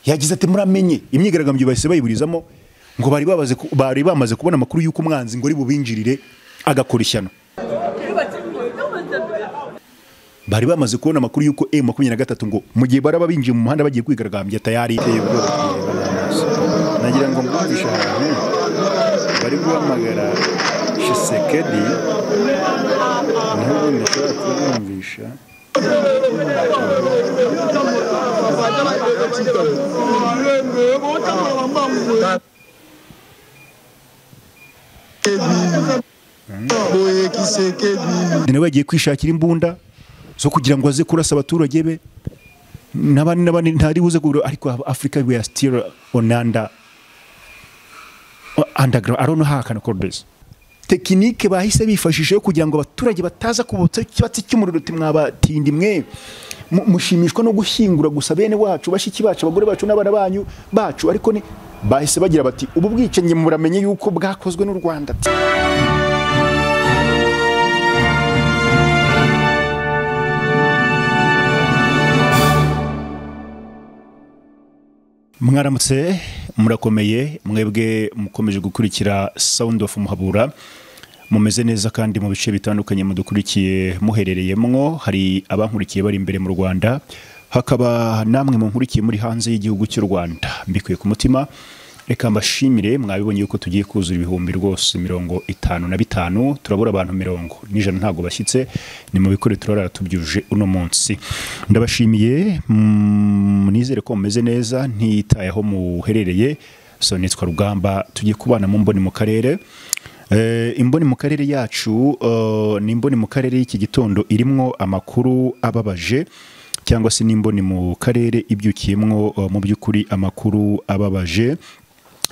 yagize ati muramenye imyigaragambyo bahise bayiburizamo ngo bari babaze ku- bari bamaze kubona amakuru y'uko umwanzi ngo ari bubinjirire agakora ishyano bari bamaze kubona amakuru y'uko emu makumyabiri na gatatu ngo mu gihe baraba binjiye mu muhanda bagiye kwigaragambya tayari iteye ubwoba nagira ngo mvugishe ahantu bari guhamagara shisekedi ntabwo nashobora kubumvisha boye kisekedi nawe yagiye kwishakira imbunda zo kugira ngo aze kurasa abaturage be n'abandi n'abandi ntari buze kugura ariko afurika we are still on under underground I don't know how I can call this tekinike bahise bifashisha yo kugira ngo abaturage bataza kubutsa ikibatsi cy'umuriro uti mwabatindi mwe mu- mushimishwa no gushyingura gusa bene wacu bashiki bacu abagore bacu n'abana banyu bacu ariko ni bahise bagira bati ubu bwicanyi muramenye yuko bwakozwe n'u Rwanda mwaramutse murakomeye mwebwe mukomeje gukurikira sound of muhabura mumeze neza kandi mu bice bitandukanye mudukurikiye muherereyemo hari abankurikiye bari imbere mu rwanda hakaba namwe munkurikiye muri hanze y'igihugu cy'u rwanda mbikuye ku mutima reka mbashimire mwabibonye yuko tugiye kuzura ibihumbi rwose mirongo itanu na bitanu turabura abantu mirongo n'ijana ntabwo bashyitse ni mu bikore turara tubyujuje uno munsi ndabashimiye mm, nizere ko mumeze neza ntiyitaye aho muherereye so nitwa rugamba tugiye kubana mu mboni mu karere Eh, imboni mu karere yacu eh, ni imboni mu karere y'iki gitondo irimwo amakuru ababaje cyangwa se n'imboni mu karere ibyukiyemwo eh, mu by'ukuri amakuru ababaje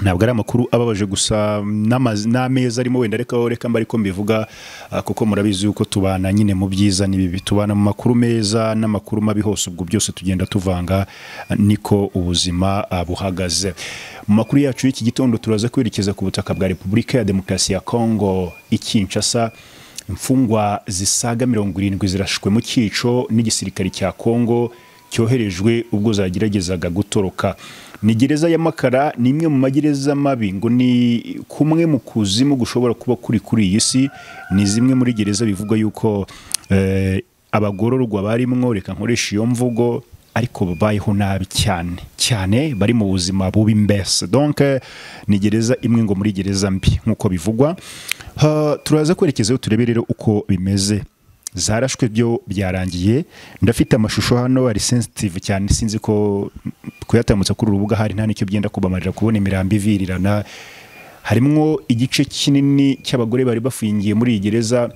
ntabwo ari amakuru ababaje gusa n'amazi- n'ameza arimo wenda reka reka mba ariko mbivuga ah, kuko murabizi yuko tubana nyine mu byiza n'ibibi tubana mu makuru meza n'amakuru mabi hose ubwo byose tugenda tuvanga ah, niko ubuzima ah, buhagaze mu makuru yacu y'iki gitondo turaza kwerekeza ku butaka bwa repubulika ya demokarasi ya kongo i kinshasa imfungwa zisaga mirongo irindwi zirashwe mu cyico n'igisirikare cya kongo cyoherejwe ubwo zageragezaga gutoroka ni gereza ya makara ni imwe mu magereza mabi ngo ni kumwe mu kuzimu gushobora kuba kuri kuri iyi si ni zimwe muri gereza bivugwa yuko eh, abagororwa barimwo reka nkoresha iyo mvugo ariko babayeho nabi cyane cyane bari mu buzima bubi mbese donc eh, ni gereza imwe ngo muri gereza mbi nk'uko bivugwa Ha, turaza kwerekezayo turebe rero uko bimeze zarashwe byo byarangiye ndafite amashusho hano ari sensitive cyane sinzi ko kuyatambutsa kuri uru rubuga hari nta n'icyo byenda kubamarira kubona imirambo ivirirana harimwo igice kinini cy'abagore bari bafungiye muri iyi gereza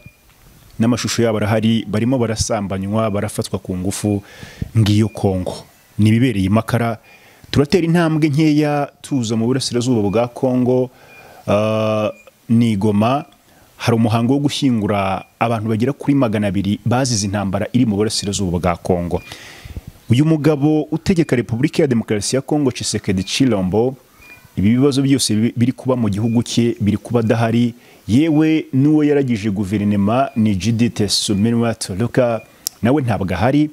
n'amashusho yabo arahari barimo barasambanywa barafatwa ku ngufu ngiyo kongo ni ibibereye i makara turatera intambwe nkeya tuza mu burasirazuba bwa kongo ah, ni igoma hari umuhango wo gushyingura abantu bagera kuri magana abiri bazize intambara iri mu burasirazuba bwa kongo uyu mugabo utegeka repubulika ya demokarasi ya kongo Tshisekedi Chilombo ibi bibazo byose bi- biri kuba mu gihugu cye biri kuba adahari yewe n'uwo yaragije guverinema ni Judith Suminwa Toluka nawe ntabwo ahari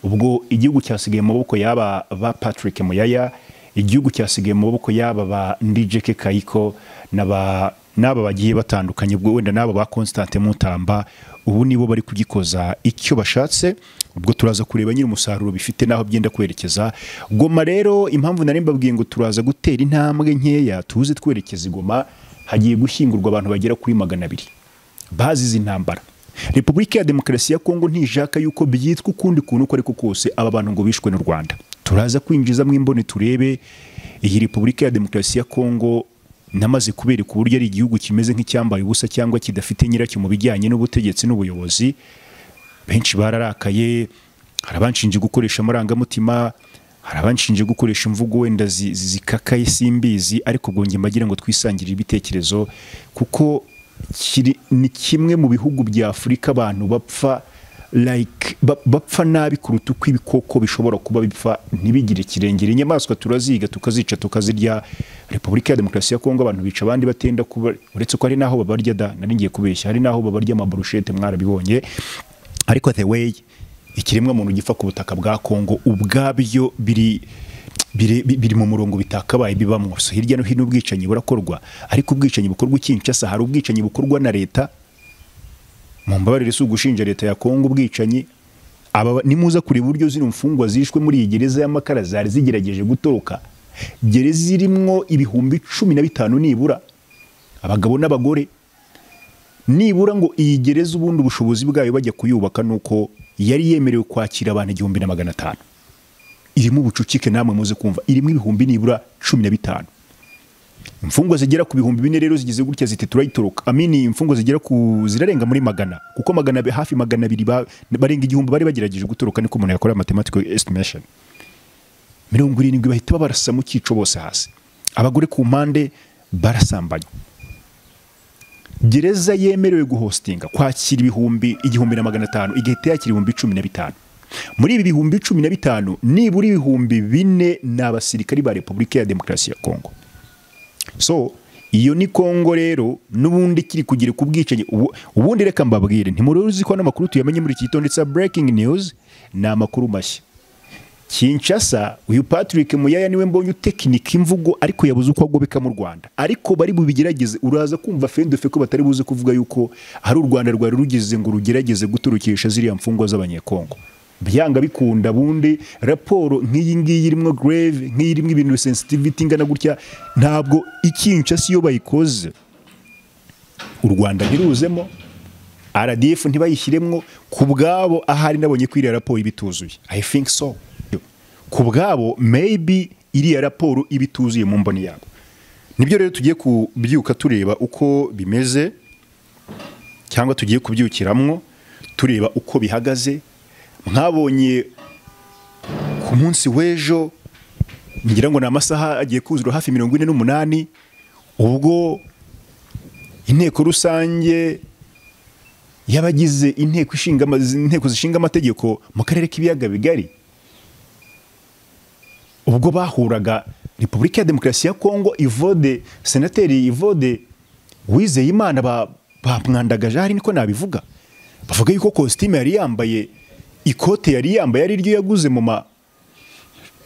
ubwo igihugu cyasigaye mu maboko y'aba ba Patrick Muyaya igihugu cyasigaye mu maboko y'aba ba Ndijeke Kayiko n'aba n'aba bagiye batandukanye ubwo wenda n'aba ba Constante Mutamba ubu nibo bari kugikoza icyo bashatse ubwo turaza kureba nyiri umusaruro bifite n'aho byenda kwerekeza goma rero impamvu nari mbabwiye ngo turaza gutera intambwe nkeya tuze twerekeza i goma hagiye gushyingurwa abantu bagera kuri magana abiri bazize intambara repubulika ya demokarasi ya kongo ntishaka yuko byitwa ukundi kuntu uko ariko kose aba bantu ngo bishwe n'u rwanda turaza kwinjiza mu imboni turebe iyi repubulika ya demokarasi ya kongo namaze kubereka uburyo ari igihugu kimeze nk'icyambaye ubusa cyangwa kidafite nyiracyo mu bijyanye n'ubutegetsi n'ubuyobozi benshi bararakaye hari abanshinje gukoresha amarangamutima hari abanshinje gukoresha imvugo wenda zi- zi- zikakaye simbizi ariko ubwo njye mbagira ngo twisangirire ibitekerezo kuko kiri, ni kimwe mu bihugu bya afurika abantu bapfa like ba- bapfa nabi kuruta uko ibikoko bishobora kuba bipfa ntibigire kirengera inyamaswa turaziga tukazica tukazirya repubulika ya demokarasi ya kongo abantu bica abandi batenda kuba uretse ko hari n'aho babarya da nari ngiye kubeshya hari n'aho babarya amaburushete mwarabibonye ariko the way ikiremwa muntu gipfa ku butaka bwa Kongo ubwabyo biri biri bi- biri mu murongo bitakabaye bibamo so hirya no hino ubwicanyi burakorwa ariko ubwicanyi bukorwa i Kinshasa hari ubwicanyi bukorwa na leta mu mbabarire si ugushinja leta ya Kongo ubwicanyi aba nimuza kuri buryo zino mfungwa zishwe muri iyi gereza y'amakara zari zigerageje gutoroka gereza irimwo ibihumbi cumi na bitanu nibura abagabo n'abagore nibura ngo iyi gereza ubundi ubushobozi bwayo bajya kuyubaka nuko yari yemerewe kwakira abantu igihumbi na magana atanu irimo ubucucike namwe muze kumva irimo ibihumbi nibura cumi na bitanu imfungwa zigera ku bihumbi bine rero zigize gutya ziti turayitoroka amini imfungwa zigera ku zirarenga muri magana kuko magana abi- hafi magana abiri ba- barenga igihumbi bari bagerageje gutoroka niko umuntu yakora mathematical estimation mirongo irindwi bahita babarasa mu cyico bose hasi abagore ku mpande barasambanywa gereza yemerewe guhostinga kwakira ibihumbi igihumbi na magana atanu igahita yakira ibihumbi cumi na bitanu muri ibi bihumbi cumi na bitanu nibura ibihumbi bine ni abasirikari ba repubulika ya demokarasi ya kongo so iyo ni kongo rero n'ubundi kiri kugira ku bwicanyi ubu- ubundi reka mbabwire ntimuruzi ko ano makuru tuyamenye muri iki gitondo cya breaking news ni amakuru mashya Kinshasa uyu Patrick Muyaya niwe mbonye utekinika imvugo ariko yabuze uko agobeka mu Rwanda ariko bari bubigerageze uraza kumva fendefe ko batari buze kuvuga yuko hari u Rwanda rwari rugize ngo rugerageze guturukisha ziriya mfungwa z'abanyekongo byanga bikunda bundi raporo nk'iyi ngiyi irimo grave nk'iyi irimo ibintu sensitivity ingana gutya ntabwo ikinshasa iyo bayikoze u Rwanda ntiruzemo RDF ntibayishyiremwo ku bwabo ahari nabonye ko iriya raporo iba ituzuye I think so ku bwabo maybe iriya raporo iba ituzuye mu mboni yabo nibyo rero tugiye kubyuka tureba uko bimeze cyangwa tugiye kubyukiramwo tureba uko bihagaze mwabonye ku munsi w'ejo ngira ngo ni amasaha agiye kuzura hafi mirongo ine n'umunani ubwo inteko rusange y'abagize inteko ishinga ama- inteko zishinga amategeko mu karere k'ibiyaga bigari ubwo bahuraga repubulika ya demokarasi ya kongo ivode senateri ivode wizeye imana ba- bamwandagaje ahari niko nabivuga bavuga yuko kositime yari yambaye ikote yari yambaye ari ryo yaguze mu ma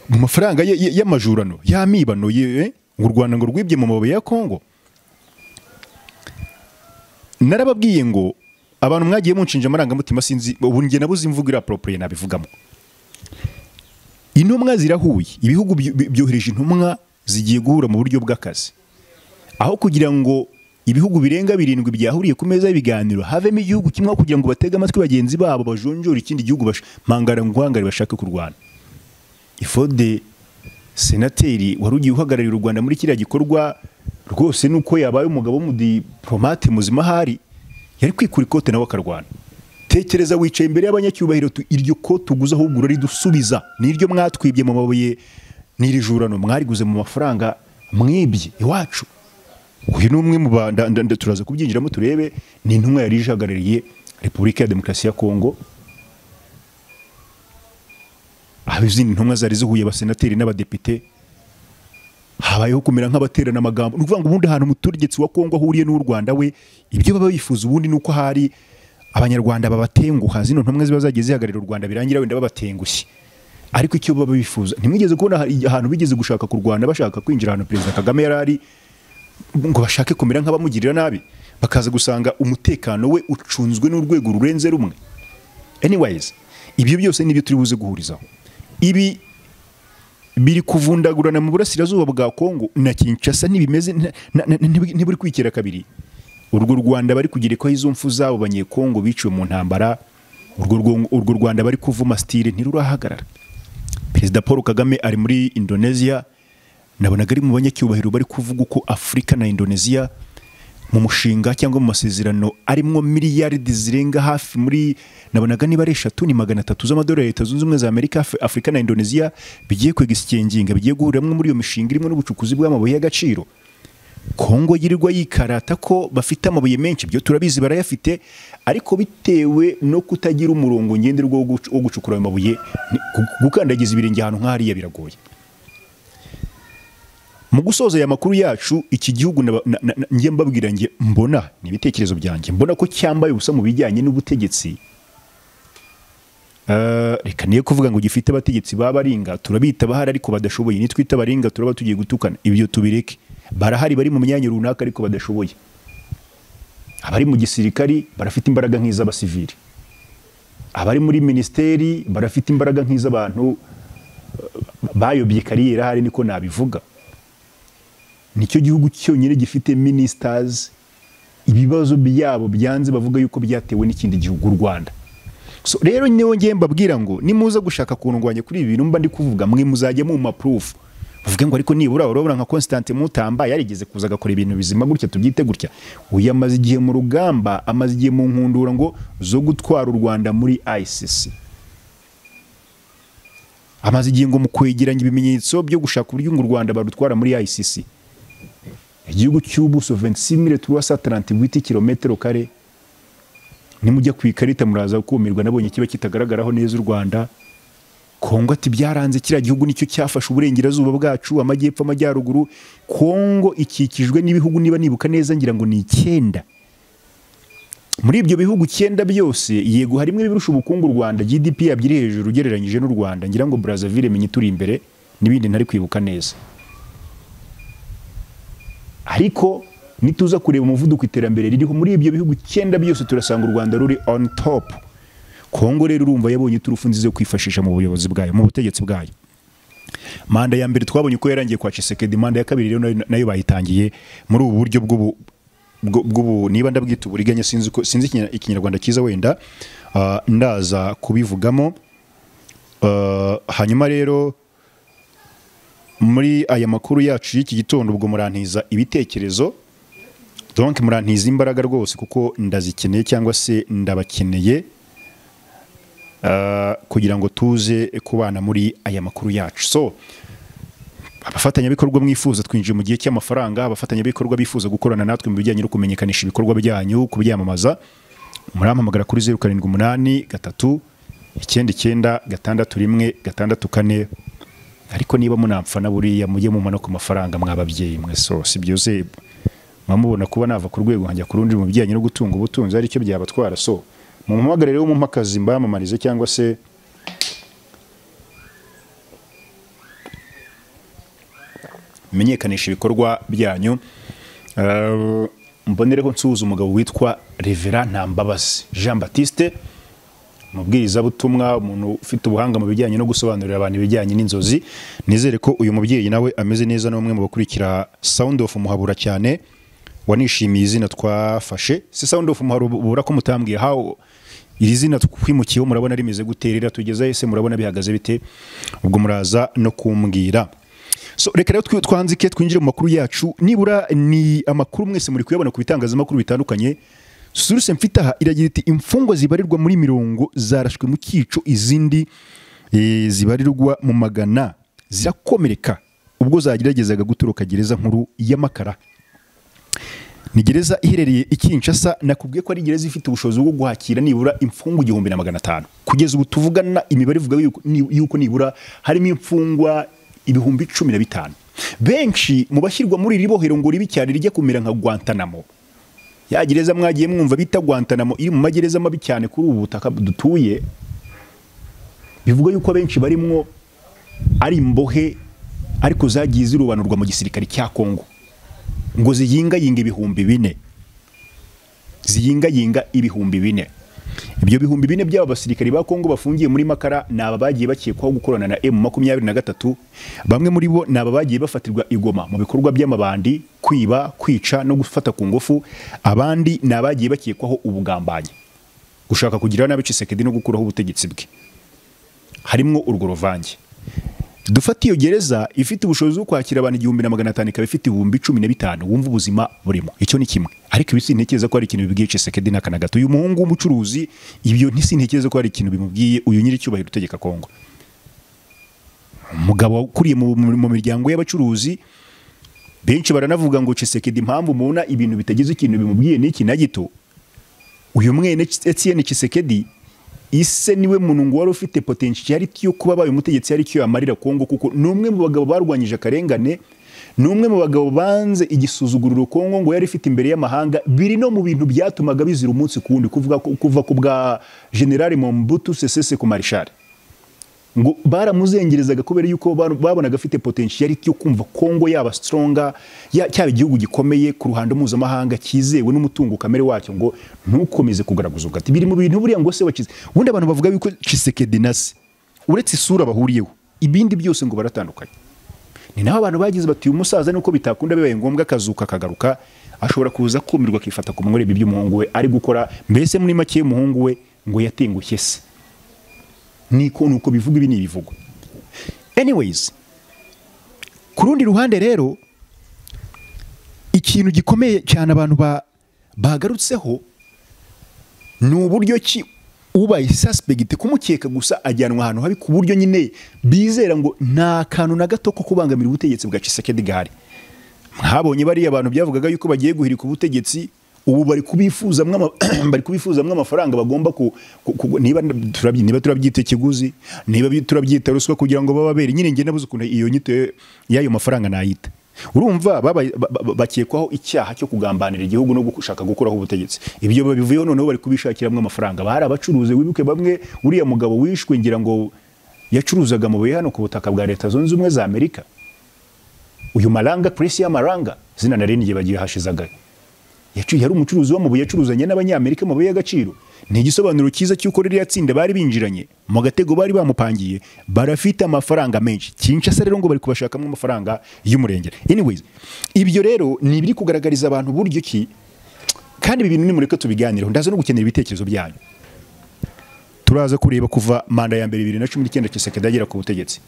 mu mafaranga ye- ye- y'amajurano y'amibano ye- eh, ngo u rwanda ngo rwibye mu mabuye ya kongo narababwiye ngo abantu mwagiye munshinja amarangamutima sinzi ubu njye nabuze imvugo iraporoporoye nabivugamo intumwa zirahuye ibihugu byo- byo- byohereje intumwa zigiye guhura mu buryo bw'akazi aho kugira ngo ibihugu birenga birindwi byahuriye ku meza y'ibiganiro havemo igihugu kimwe aho kugira ngo batege amatwi bagenzi babo bajonjore ikindi gihugu bash- mangara nguhangare bashake kurwana ifode senateri wari ugiye uhagararira u rwanda muri kiriya gikorwa rwose nuko yabaye umugabo w'umudiplomate muzima ahari yari kwikura ikote nawe akarwana tekereza wicaye imbere y'abanyacyubahiro tu- iryo kote uguze ahubwo uraridusubira n'iryo mwatwibye mu mabuye n'iri jurano mwariguze mu mafaranga mwibye iwacu uyu ni umwe mu ba nda- nda- nda- turaza kubyinjiramo turebe ni intumwa yari ihagarariye repubulika ya demokarasi ya kongo aho izindi ntumwa zari zihuye abasenateri n'abadepite habayeho kumera nk'abaterana amagambo ni ukuvuga ngo ubundi ahantu umutegetsi wa kongo ahuriye n'u rwanda we ibyo baba bifuza ubundi ni uko hari abanyarwanda babatenguha zino ntumwa ziba zagiye zihagararira u rwanda birangira wenda babatengushye ariko icyo baba bifuza ntimwigeze kubona hari- ahantu bigeze gushaka kurwana bashaka kwinjira ahantu perezida kagame yari ari ngo bashake kumera nk'abamugirira nabi bakaza gusanga umutekano we ucunzwe n'urwego rurenze rumwe anyways ibyo byose nibyo turi buze guhurizaho ibi biri kuvundagurana mu burasirazuba bwa Kongo na Kinshasa ntibimeze nta- na- na- ntiburi ntiburi kwikera kabiri urwo Rwanda bari kugira ko izo mfu zabo banyekongo biciwe mu ntambara urwo rwo- urwo Rwanda bari kuvuma stile ntirurahagarara Perezida Paul Kagame ari muri Indonesia nabonaga ari mu banyacyubahiro bari kuvuga uko Afurika na Indonesia mu mushinga cyangwa mu masezerano arimwo miliyaridi zirenga hafi muri nabonaga niba ari eshatu ni magana atatu z'amadolari ya leta zunze ubumwe za amerika Af- afurika na indonesia bigiye kwegisikinginga bigiye guhuriramo muri iyo mishinga irimo n'ubucukuzi bw'amabuye y'agaciro kongo yirirwa yikarata ko bafite amabuye menshi byo turabizi barayafite ariko bitewe no kutagira umurongo ngenderwaho wo gucu- wo gucukura ayo mabuye ni- gu- gukandagiza ibirenge ahantu nk'ahariya biragoye mu gusoza aya makuru yacu iki gihugu na- na- na- na- njye mbabwira njye mbona ni ibitekerezo byanjye mbona ko cyambaye ubusa mu bijyanye n'ubutegetsi Eh, reka niyo kuvuga ngo gifite abategetsi babaringa turabita bahari ariko badashoboye nitwe itabaringa turaba tugiye gutukana ibyo tubireke barahari bari mu myanya runaka ariko badashoboye abari mu gisirikari barafite imbaraga nk'iz'abasivili abari muri minisiteri barafite imbaraga nk'iz'abantu eh, bayobye kariyeri ahari niko nabivuga nicyo gihugu cyonyine gifite ministers ibibazo byabo byanze bavuga yuko byatewe n'ikindi gihugu u Rwanda so rero niyo ngiye mbabwira ngo nimuza gushaka kundwanya kuri ibi bintu mba ndi kuvuga mwe muzajya muma proof bavuge ngo ariko nibura urabona nka Constantine Mutamba yarigeze kuza agakora ibintu bizima gutya tubyite gutya uyu amaze igihe mu rugamba amaze igihe mu nkundura ngo zo gutwara u Rwanda muri ICC amaze igihe ngo mu kwegeranya ibimenyetso byo gushaka uburyo ngo u Rwanda barutwara muri ICC igihugu cy'ubuso 26338 kilometero kare nimujya ku ikarita muraza kumirwa nabonye kiba kitagaragaraho neza u Rwanda Kongo ati byaranze kiriya gihugu nicyo cyafashe uburengerazuba bwacu amajyepfo amajyaruguru Kongo ikikijwe n'ibihugu niba nibuka neza ngira ngo ni icyenda muri ibyo bihugu icyenda byose yego harimo ibirusha ubukungu u Rwanda GDP yabyo iri hejuru ugereranyije n'u Rwanda ngira ngo Brazzaville menye turi imbere n'ibindi ntari kwibuka neza ariko nituza kureba umuvuduko iterambere ririho muri ibyo bihugu icyenda byose turasanga u Rwanda ruri on top Kongo rero urumva yabonye turufu nziza yo kwifashisha mu buyobozi bwayo mu butegetsi bwayo manda ya mbere twabonye uko yarangiye kwa Chisekedi manda ya kabiri rero nayo- nayo bayitangiye muri ubu buryo bw'ubu bwo- bw'ubu niba ndabwita uburiganya sinzi uko sinzi ikinya- ikinyarwanda cyiza wenda ah, ndaza kubivugamo Ah, hanyuma rero muri aya makuru yacu y'iki gitondo ubwo murantiza ibitekerezo donc murantiza imbaraga rwose kuko ndazikeneye cyangwa se ndabakeneye ah, kugira ngo tuze kubana muri aya makuru yacu so abafatanyabikorwa mwifuza twinjiye mu gihe cy'amafaranga abafatanyabikorwa bifuza gukorana natwe mu bijyanye no kumenyekanisha ibikorwa byanyu kubyamamaza murampamagara kuri zeru karindwi umunani gatatu icyenda icyenda gatandatu rimwe gatandatu kane ariko niba munapfana buriya mujye mumana ku mafaranga mwababyeyi mwe so si byose mwamubona kuba nava ku rwego nkajya ku rundi mu bijyanye no gutunga ubutunzi aricyo byabatwara so mumuhamagare rero mumpakazi mbamamarize cyangwa se menyekanisha ibikorwa byanyu Eh, mbonereho nsuhuza umugabo witwa revera ntambabazi jean batiste umubwirizabutumwa umuntu ufite ubuhanga mu bijyanye no gusobanurira abantu ibijyanye n'inzozi nizere ko uyu mubyeyi nawe ameze neza n'umwe mu bakurikira sound of muhabura cyane wanishimiye izina twafashe si sound of muhabura ko mutambwiye how iri zina twimukiyeho murabona rimeze gute rira tugezeho ese murabona bihagaze bite ubwo muraza no kumbwira so reka rero twi- twanzike twinjire mu makuru yacu nibura ni amakuru mwese muri kuyabona ku bitangazamakuru bitandukanye suruse mfite aha iragira iti imfungwa zibarirwa muri mirongo zarashwe mu cyico izindi eh, zibarirwa mu magana zirakomereka ubwo zageragezaga gutoroka gereza nkuru y'amakara ni gereza iherereye i Kinshasa nakubwiye ko ari gereza ifite ubushobozi bwo guhakira nibura imfungwa igihumbi na magana atanu kugeza ubu tuvugana imibare ivuga yuko, ni- yuko nibura harimo imfungwa ibihumbi cumi na bitanu benshi mu bashyirwa muri iri bohero ngo ribi cyane rijya kumera nka Guantanamo ya gereza mwagiye mwumva bita Guantanamo iri mu magereza mabi cyane kuri ubu butaka dutuye bivuga yuko abenshi barimwo ari imbohe ariko zagiye zirobanurwa mu gisirikare cya Kongo ngo ziyingayinga ibihumbi bine ziyingayinga ibihumbi bine ibyo bihumbi bine by'aba basirikari ba kongo bafungiye muri makara ni aba bagiye bakekwaho gukorana na emu makumyabiri na gatatu bamwe muri bo ni aba bagiye bafatirwa igoma mu bikorwa by'amabandi kwiba kwica no gufata ku ngufu abandi ni abagiye bakekwaho ubugambanyi gushaka kugira nabi cisekedi no gukuraho ubutegetsi bwe harimo urwo ruvange dufate iyo gereza ifite ubushobozi bwo kwakira abantu igihumbi na magana atanu ikaba ifite ibihumbi cumi na bitanu wumva ubuzima burimo icyo ni kimwe ariko ibi sintekereza ko hari ikintu bibwiye Tshisekedi n'aka na gato uyu muhungu w'umucuruzi ibyo ntisintekereza ko hari ikintu bimubwiye uyu nyiricyubahiro utegeka Kongo umugabo ukuriye mu, mu, mu miryango y'abacuruzi benshi baranavuga ngo Tshisekedi impamvu mubona ibintu bitagize ikintu bimubwiye n'iki na gito uyu mwene Etienne Tshisekedi ise niwe muntu ngo wari ufite potentiality yo kuba abaye umutegetsi aricyo yamarira Kongo kuko ni umwe mu bagabo barwanyije akarengane ni umwe mu bagabo banze igisuzuguriro kongo ngo yari ifite imbere y'amahanga biri no mu bintu byatumaga bizira umunsi ku wundi kuvuga ko- kuva ku bwa generali mombutu sesese ku marishari ngo baramuzengerezaga kubera yuko baru- babonaga afite potentiality yo kumva Kongo yaba stronger ya- cyaba igihugu gikomeye ku ruhando mpuzamahanga cyizewe n'umutungo kamere wacyo ngo ntukomeze kugaragaza ugati biri mu bintu buriya ngo se wakize ubundi abantu bavuga yuko Chisekedi na se uretse isura bahuriyeho ibindi byose ngo baratandukanye ni naho abantu bagize bati uyu musaza nuko bitakunda bibaye ngombwa akazuka akagaruka ashobora kuza kumirwa akifata ku mwere by'umuhungu we ari gukora mbese muri make y'umuhungu we ngo yatengushye se niko nuko bivuga ibi ni ibivugo anyways ku rundi ruhande rero ikintu gikomeye cyane abantu ba- bagarutseho ni uburyo ki ubaye suspect kumukeka gusa ajyanwa ahantu habi ku buryo nyine bizera ngo nta kantu na gato ko kubangamira ubutegetsi bwa Tshisekedi gahari mwabonye bariya abantu byavugaga yuko bagiye guhirika ubutegetsi ubu bari kubifuzamwo ama- bari kubifuzamwo amafaranga bagomba ku, ku, ku niba turabyi niba turabyita ikiguzi niba bi- turabyita ruswa kugira ngo bababere nyine nge nabuze ukuntu iyo nyito y'ayo mafaranga nayita urumva babaye- ba- ba- bakekwaho icyaha cyo kugambanira igihugu no gushaka gukuraho ubutegetsi ibyo babivuyeho noneho bari kubishakiramo amafaranga bari abacuruzi wibuke bamwe uriya mugabo wishwe ngira ngo yacuruzaga amabuye hano ku butaka bwa leta zunze ubumwe za amerika uyu maranga puresi y'amaranga zina nari n'igihe bagiye hashizaga yacu- yari umucuruzi w'amabuye yacuruzanye n'abanyamerika amabuye y'agaciro ni igisobanuro cyiza cy'uko ririya tsinda bari binjiranye mu gatego bari bamupangiye barafite amafaranga menshi kinshasa rero ngo bari kubashakamo amafaranga y'umurengera anyways ibyo rero ni ibiri kugaragariza abantu buryo ki kandi ibi bintu nimureke tubiganireho ndaza no gukenera ibitekerezo byanyu turaza kureba kuva manda ya mbere bibiri na cumi n'icyenda Tshisekedi agera ku butegetsi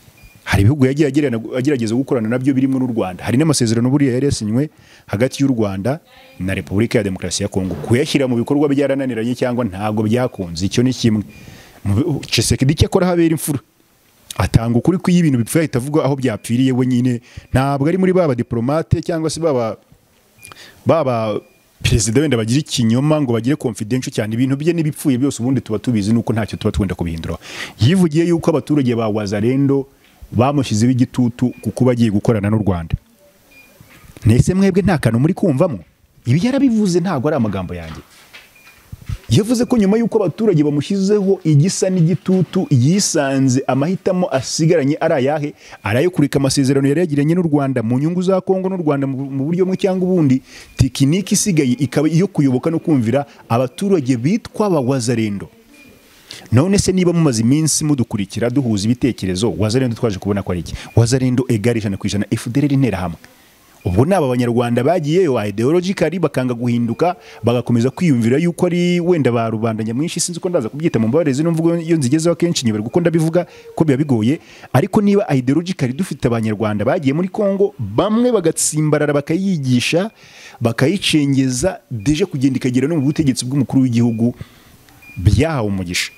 hari ibihugu yagiye agirana- agerageza gukorana nabyo birimo n'u Rwanda hari n'amasezerano buriya yari yasinywe hagati y'u Rwanda na Repubulika ya Demokarasi ya Kongo kuyashyira mu bikorwa byarananiranye cyangwa ntago byakunze icyo ni kimwe Mu bi- Tshisekedi icyo akora habera imfura atanga ukuri ko iyo ibintu bipfuye ahita avuga aho byapfiriye we nyine ntabwo ari muri baba diplomate cyangwa se baba baba perezida wenda bagira ikinyoma ngo bagire confidential cyane ibintu bye n'ibipfuye byose ubundi tuba tubizi nuko ntacyo tuba twenda kubihinduraho yivugiye yuko abaturage ba wazarendo bamushyizeho igitutu kuko bagiye gukorana n'u rwanda nese mwebwe nta kantu muri kumvamo ibi yarabivuze ntabwo ari amagambo yanjye yavuze ko nyuma y'uko abaturage bamushyizeho igisa n'igitutu yisanze amahitamo asigaranye ari ayahe ari ayo kureka amasezerano yari yagiranye n'u rwanda mu nyungu za kongo n'u rwanda mu mu buryo bumwe cyangwa ubundi tekiniki isigaye ikaba iyo kuyoboka no kumvira abaturage bitwa abawazarendo none se niba mumaze iminsi mudukurikira duhuza ibitekerezo wazarendo twaje kubona ko ari iki wazarendo egara ijana ku ijana efudereri interahamwe ubwo ni aba banyarwanda bagiyeyo ideologically bakanga guhinduka bagakomeza kwiyumvira yuko ari wenda ba rubanda nyamwinshi sinzi ko ndaza kubyita mu mbabarire zino mvugo iyo nzigezeho akenshi nyobera kuko ndabivuga ko biba bigoye ariko niba ideologically dufite abanyarwanda bagiye muri Kongo bamwe bagatsimbarara bakayigisha bakayicengeza deje kugenda ikagera no mu butegetsi bw'umukuru w'igihugu byahawe umugisha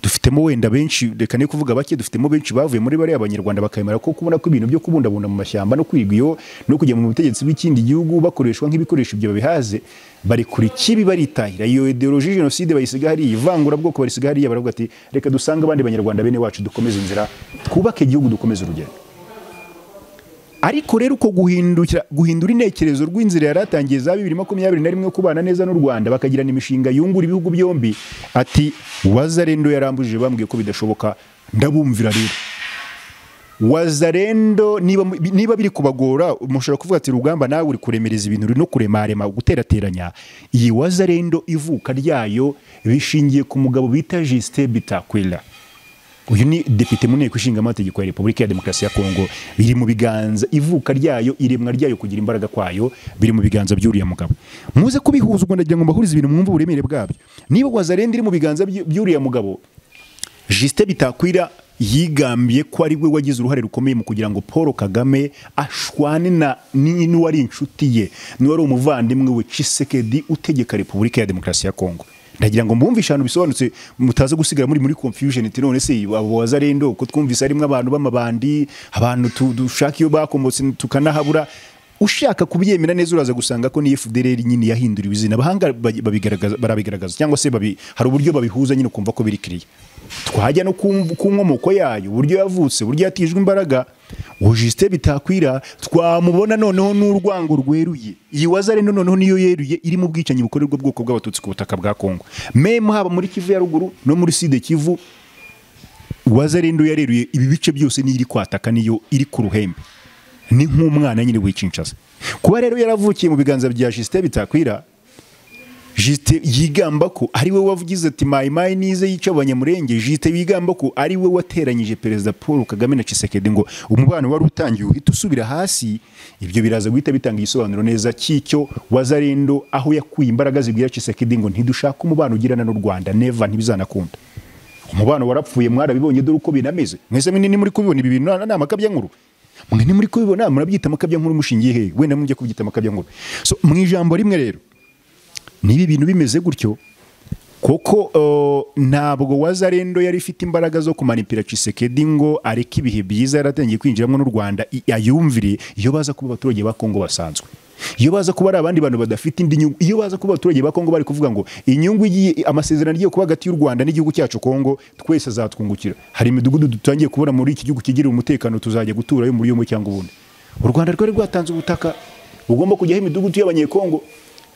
dufitemo wenda benshi reka ne kuvuga bake dufitemo benshi bavuye muri bariya abanyarwanda bakemera ko kubona ko ibintu byo kubundabunda mu mashyamba no kwiga iyo no kujya mu butegetsi bw'ikindi gihugu bakoreshwa nk'ibikoresho ibyo babihaze barekura ikibi baritahira iyo ideoloji jenoside bayisiga hariya ivangurabwoko barisiga hariya baravuga ati reka dusange abandi banyarwanda bene wacu dukomeze inzira twubake igihugu dukomeze urugendo ariko rero uko guhindukira guhindura intekerezo rw'inzira yari atangiye za bibiri makumyabiri na rimwe kubana neza n'u Rwanda bakagirana imishinga yungura ibihugu byombi ati wazarendo yarambujije bambwiye ko bidashoboka ndabumvira rero wazarendo niba, niba biri kubagora mushobora kuvuga ati rugamba nawe uri kuremereza ibintu uri no kuremarema guterateranya iyi wazarendo ivuka ryayo bishingiye ku mugabo bita Justin Bitakwira uyu ni depite mu nteko ishinga amategeko ya repubulika ya demokarasi ya kongo biri mu biganza ivuka ryayo iremwa ryayo kugira imbaraga kwayo biri mu biganza by'uriya mugabo muze kubihuza ubwo ndagira ngo mbahurize ibintu mwumve uburemere bwabyo niba wazarenda iri mu biganza by'u- by'uriya mugabo Justin Bitakwira yigambiye ko ari we wagize uruhare rukomeye mu kugira ngo Paul Kagame ashwane na ni- n'uwari inshuti ye n'uwari umuvandimwe we Tshisekedi utegeka Repubulika ya Demokarasi ya Kongo ndagira ngo mbumvishe ahantu bisobanutse mutaza gusigara muri muri confusion iti none se abo wazarendo ko twumvise arimo abantu b'amabandi abantu tu- dushaka iyo bakomotse tukanahabura ushaka kubyemera neza uraza gusanga ko ni FDLR nyine yahinduriwe izina abahanga ba- babigaragaza- barabigaragaza cyangwa se babi, hari uburyo babihuza nyine ukumva ko biri kiriya twajya no ku ku nkomoko yayo uburyo yavutse uburyo yatijwe imbaraga uwo jisite bitakwira twamubona noneho n'urwango rweruye iyi waza rero noneho niyo yeruye iri mu bwicanyi bukorerwa ubwoko bw'abatutsi ku butaka bwa kongo memu haba muri kivu ya ruguru no muri side kivu waza rero yareruye ibi bice byose niyo iri kwataka niyo iri ku ruhembe ni nk'umwana nyine wicincaza kuba rero yaravukiye mu biganza bya jisite bitakwira jisite yigamba ko ari we wavugize ati mayimayi nize yica abanyamurenge jisite yigamba ko ari we wateranyije perezida paul kagame na Tshisekedi ngo umubano wari utangiye uhita usubira hasi ibyo biraza guhita bitanga igisobanuro neza cy'icyo wazarendo aho yakuye imbaraga zibwira Tshisekedi ngo ntidushaka umubano ugirana n'u rwanda neva ntibizanakunda umubano warapfuye mwarabibonye dore uko binameze mwese mwene ni muri kubibona ibi bintu ni amakabya nkuru mwe ni muri kubibona murabyita amakabya nkuru mushingiye hehe wenda mujya kubyita amakabya nkuru so mu ijambo rimwe rero niba ibintu bimeze gutyo kuko ntabwo wazarendo yari ifite imbaraga zo kumanipira Tshisekedi ngo areke ibihe byiza yaratangiye kwinjiramo n'u Rwanda i- ayumvire iyo baza kuba abaturage ba Kongo basanzwe iyo baza kuba ari abandi bantu badafite indi nyungu iyo baza kuba abaturage ba Kongo bari kuvuga ngo inyungu igiye amasezerano agiye kuba hagati y'u Rwanda n'igihugu cyacu Kongo twese azatwungukira hari imidugudu dutangiye kubona muri iki gihugu kigira umutekano tuzajya guturayo muri umwe cyangwa ubundi u Rwanda rwari rwatanze ubutaka bugomba kujyaho imidugudu y'abanyekongo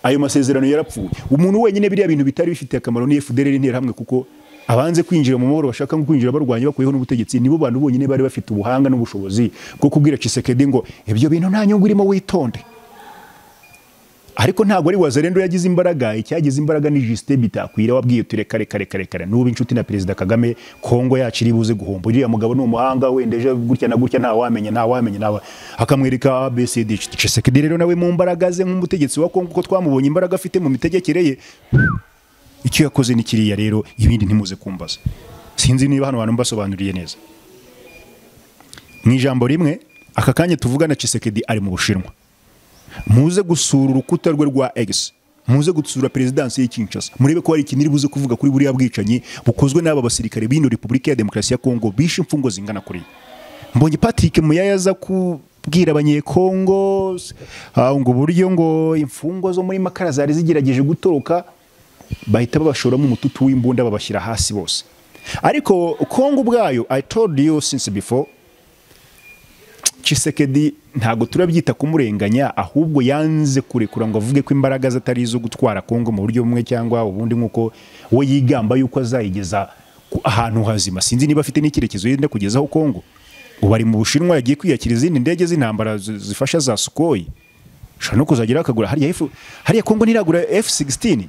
ayo masezerano yarapfuye umuntu wenyine biriya bintu bitari bifitiye akamaro ni FDLR interahamwe kuko abanze kwinjira mu mahoro bashaka nko kwinjira barwanya bakuyeho n'ubutegetsi nibo bantu bonyine bari bafite ubuhanga n'ubushobozi bwo kubwira Tshisekedi ngo ibyo bintu nta nyungu irimo witonde ariko ntabwo ari wazarendo yagize imbaraga icyagize imbaraga ni Justin bitakwira wabwiye ture kare kare kare kare n'ubu inshuti na perezida Kagame Kongo yacu iri buze guhomba uriya mugabo ni umuhanga wenda ejo gutya na gutya nta wamenya nta wamenya nawe akamwereka ABCD Tshisekedi rero nawe mu mbaraga ze nk'umutegetsi wa Kongo ko twamubonye imbaraga afite mu mitegekere ye icyo yakoze ni kiriya rero ibindi ntimuze kumbaza sinzi niba hano hantu mbasobanuriye neza mu ijambo rimwe aka kanya tuvugana Tshisekedi ari mu Bushinwa muze gusura urukuta rwe rwa X muze gusura perezidansi y'i Kinshasa murebe ko hari ikintu iri buze kuvuga kuri buriya bwicanyi bukozwe n'aba basirikare b'ino Repubulika ya Demokarasi ya Kongo bishe imfungo zingana kuriya mbonye Patrick Muyaya aza kubwira abanyekongo ah, ngo uburyo ngo imfungwa zo muri makara zari zigerageje gutoroka bahita babashoramo umututu w'imbunda babashyira hasi bose ariko Kongo ubwayo I told you since before Tshisekedi ntabwo turabyita kumurenganya ahubwo yanze kurekura ngo avuge ko imbaraga ze atari izo gutwara Kongo mu buryo bumwe cyangwa ubundi nk'uko we yigamba yuko azayigeza ku- ahantu hazima sinzi niba afite n'icyerekezo yenda kugezaho Kongo ubu ari mu Bushinwa yagiye kwiyakira izindi ndege z'intambara zi- zifasha za Sukhoi ushobora no kuzagira akagura hariya F hariya Kongo ntiragura F16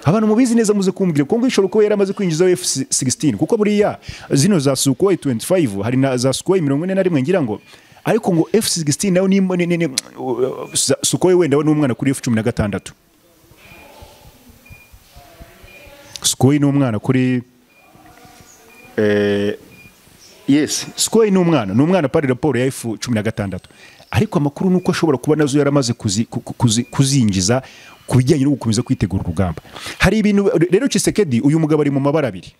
abantu mubizi neza muze kumbwira Kongo ishobora kuba yaramaze kwinjizaho F16 kuko buriya zino za Sukhoi 25 hari na za Sukhoi 41 ngira ngo ariko ngo F16 nayo ni ni- ni- za- Sukhoi wenda we n'umwana kuri F16 Sukhoi n'umwana kuri eh yes Sukhoi n'umwana n'umwana pari raporo ya F16 ariko amakuru nuko ashobora kuba nazo yaramaze kuzi- ku- ku- kuzi- kuzinjiza ku bijyanye no gukomeza kwitegura urugamba hari ibintu rero Tshisekedi uyu mugabo ari mu mabara abiri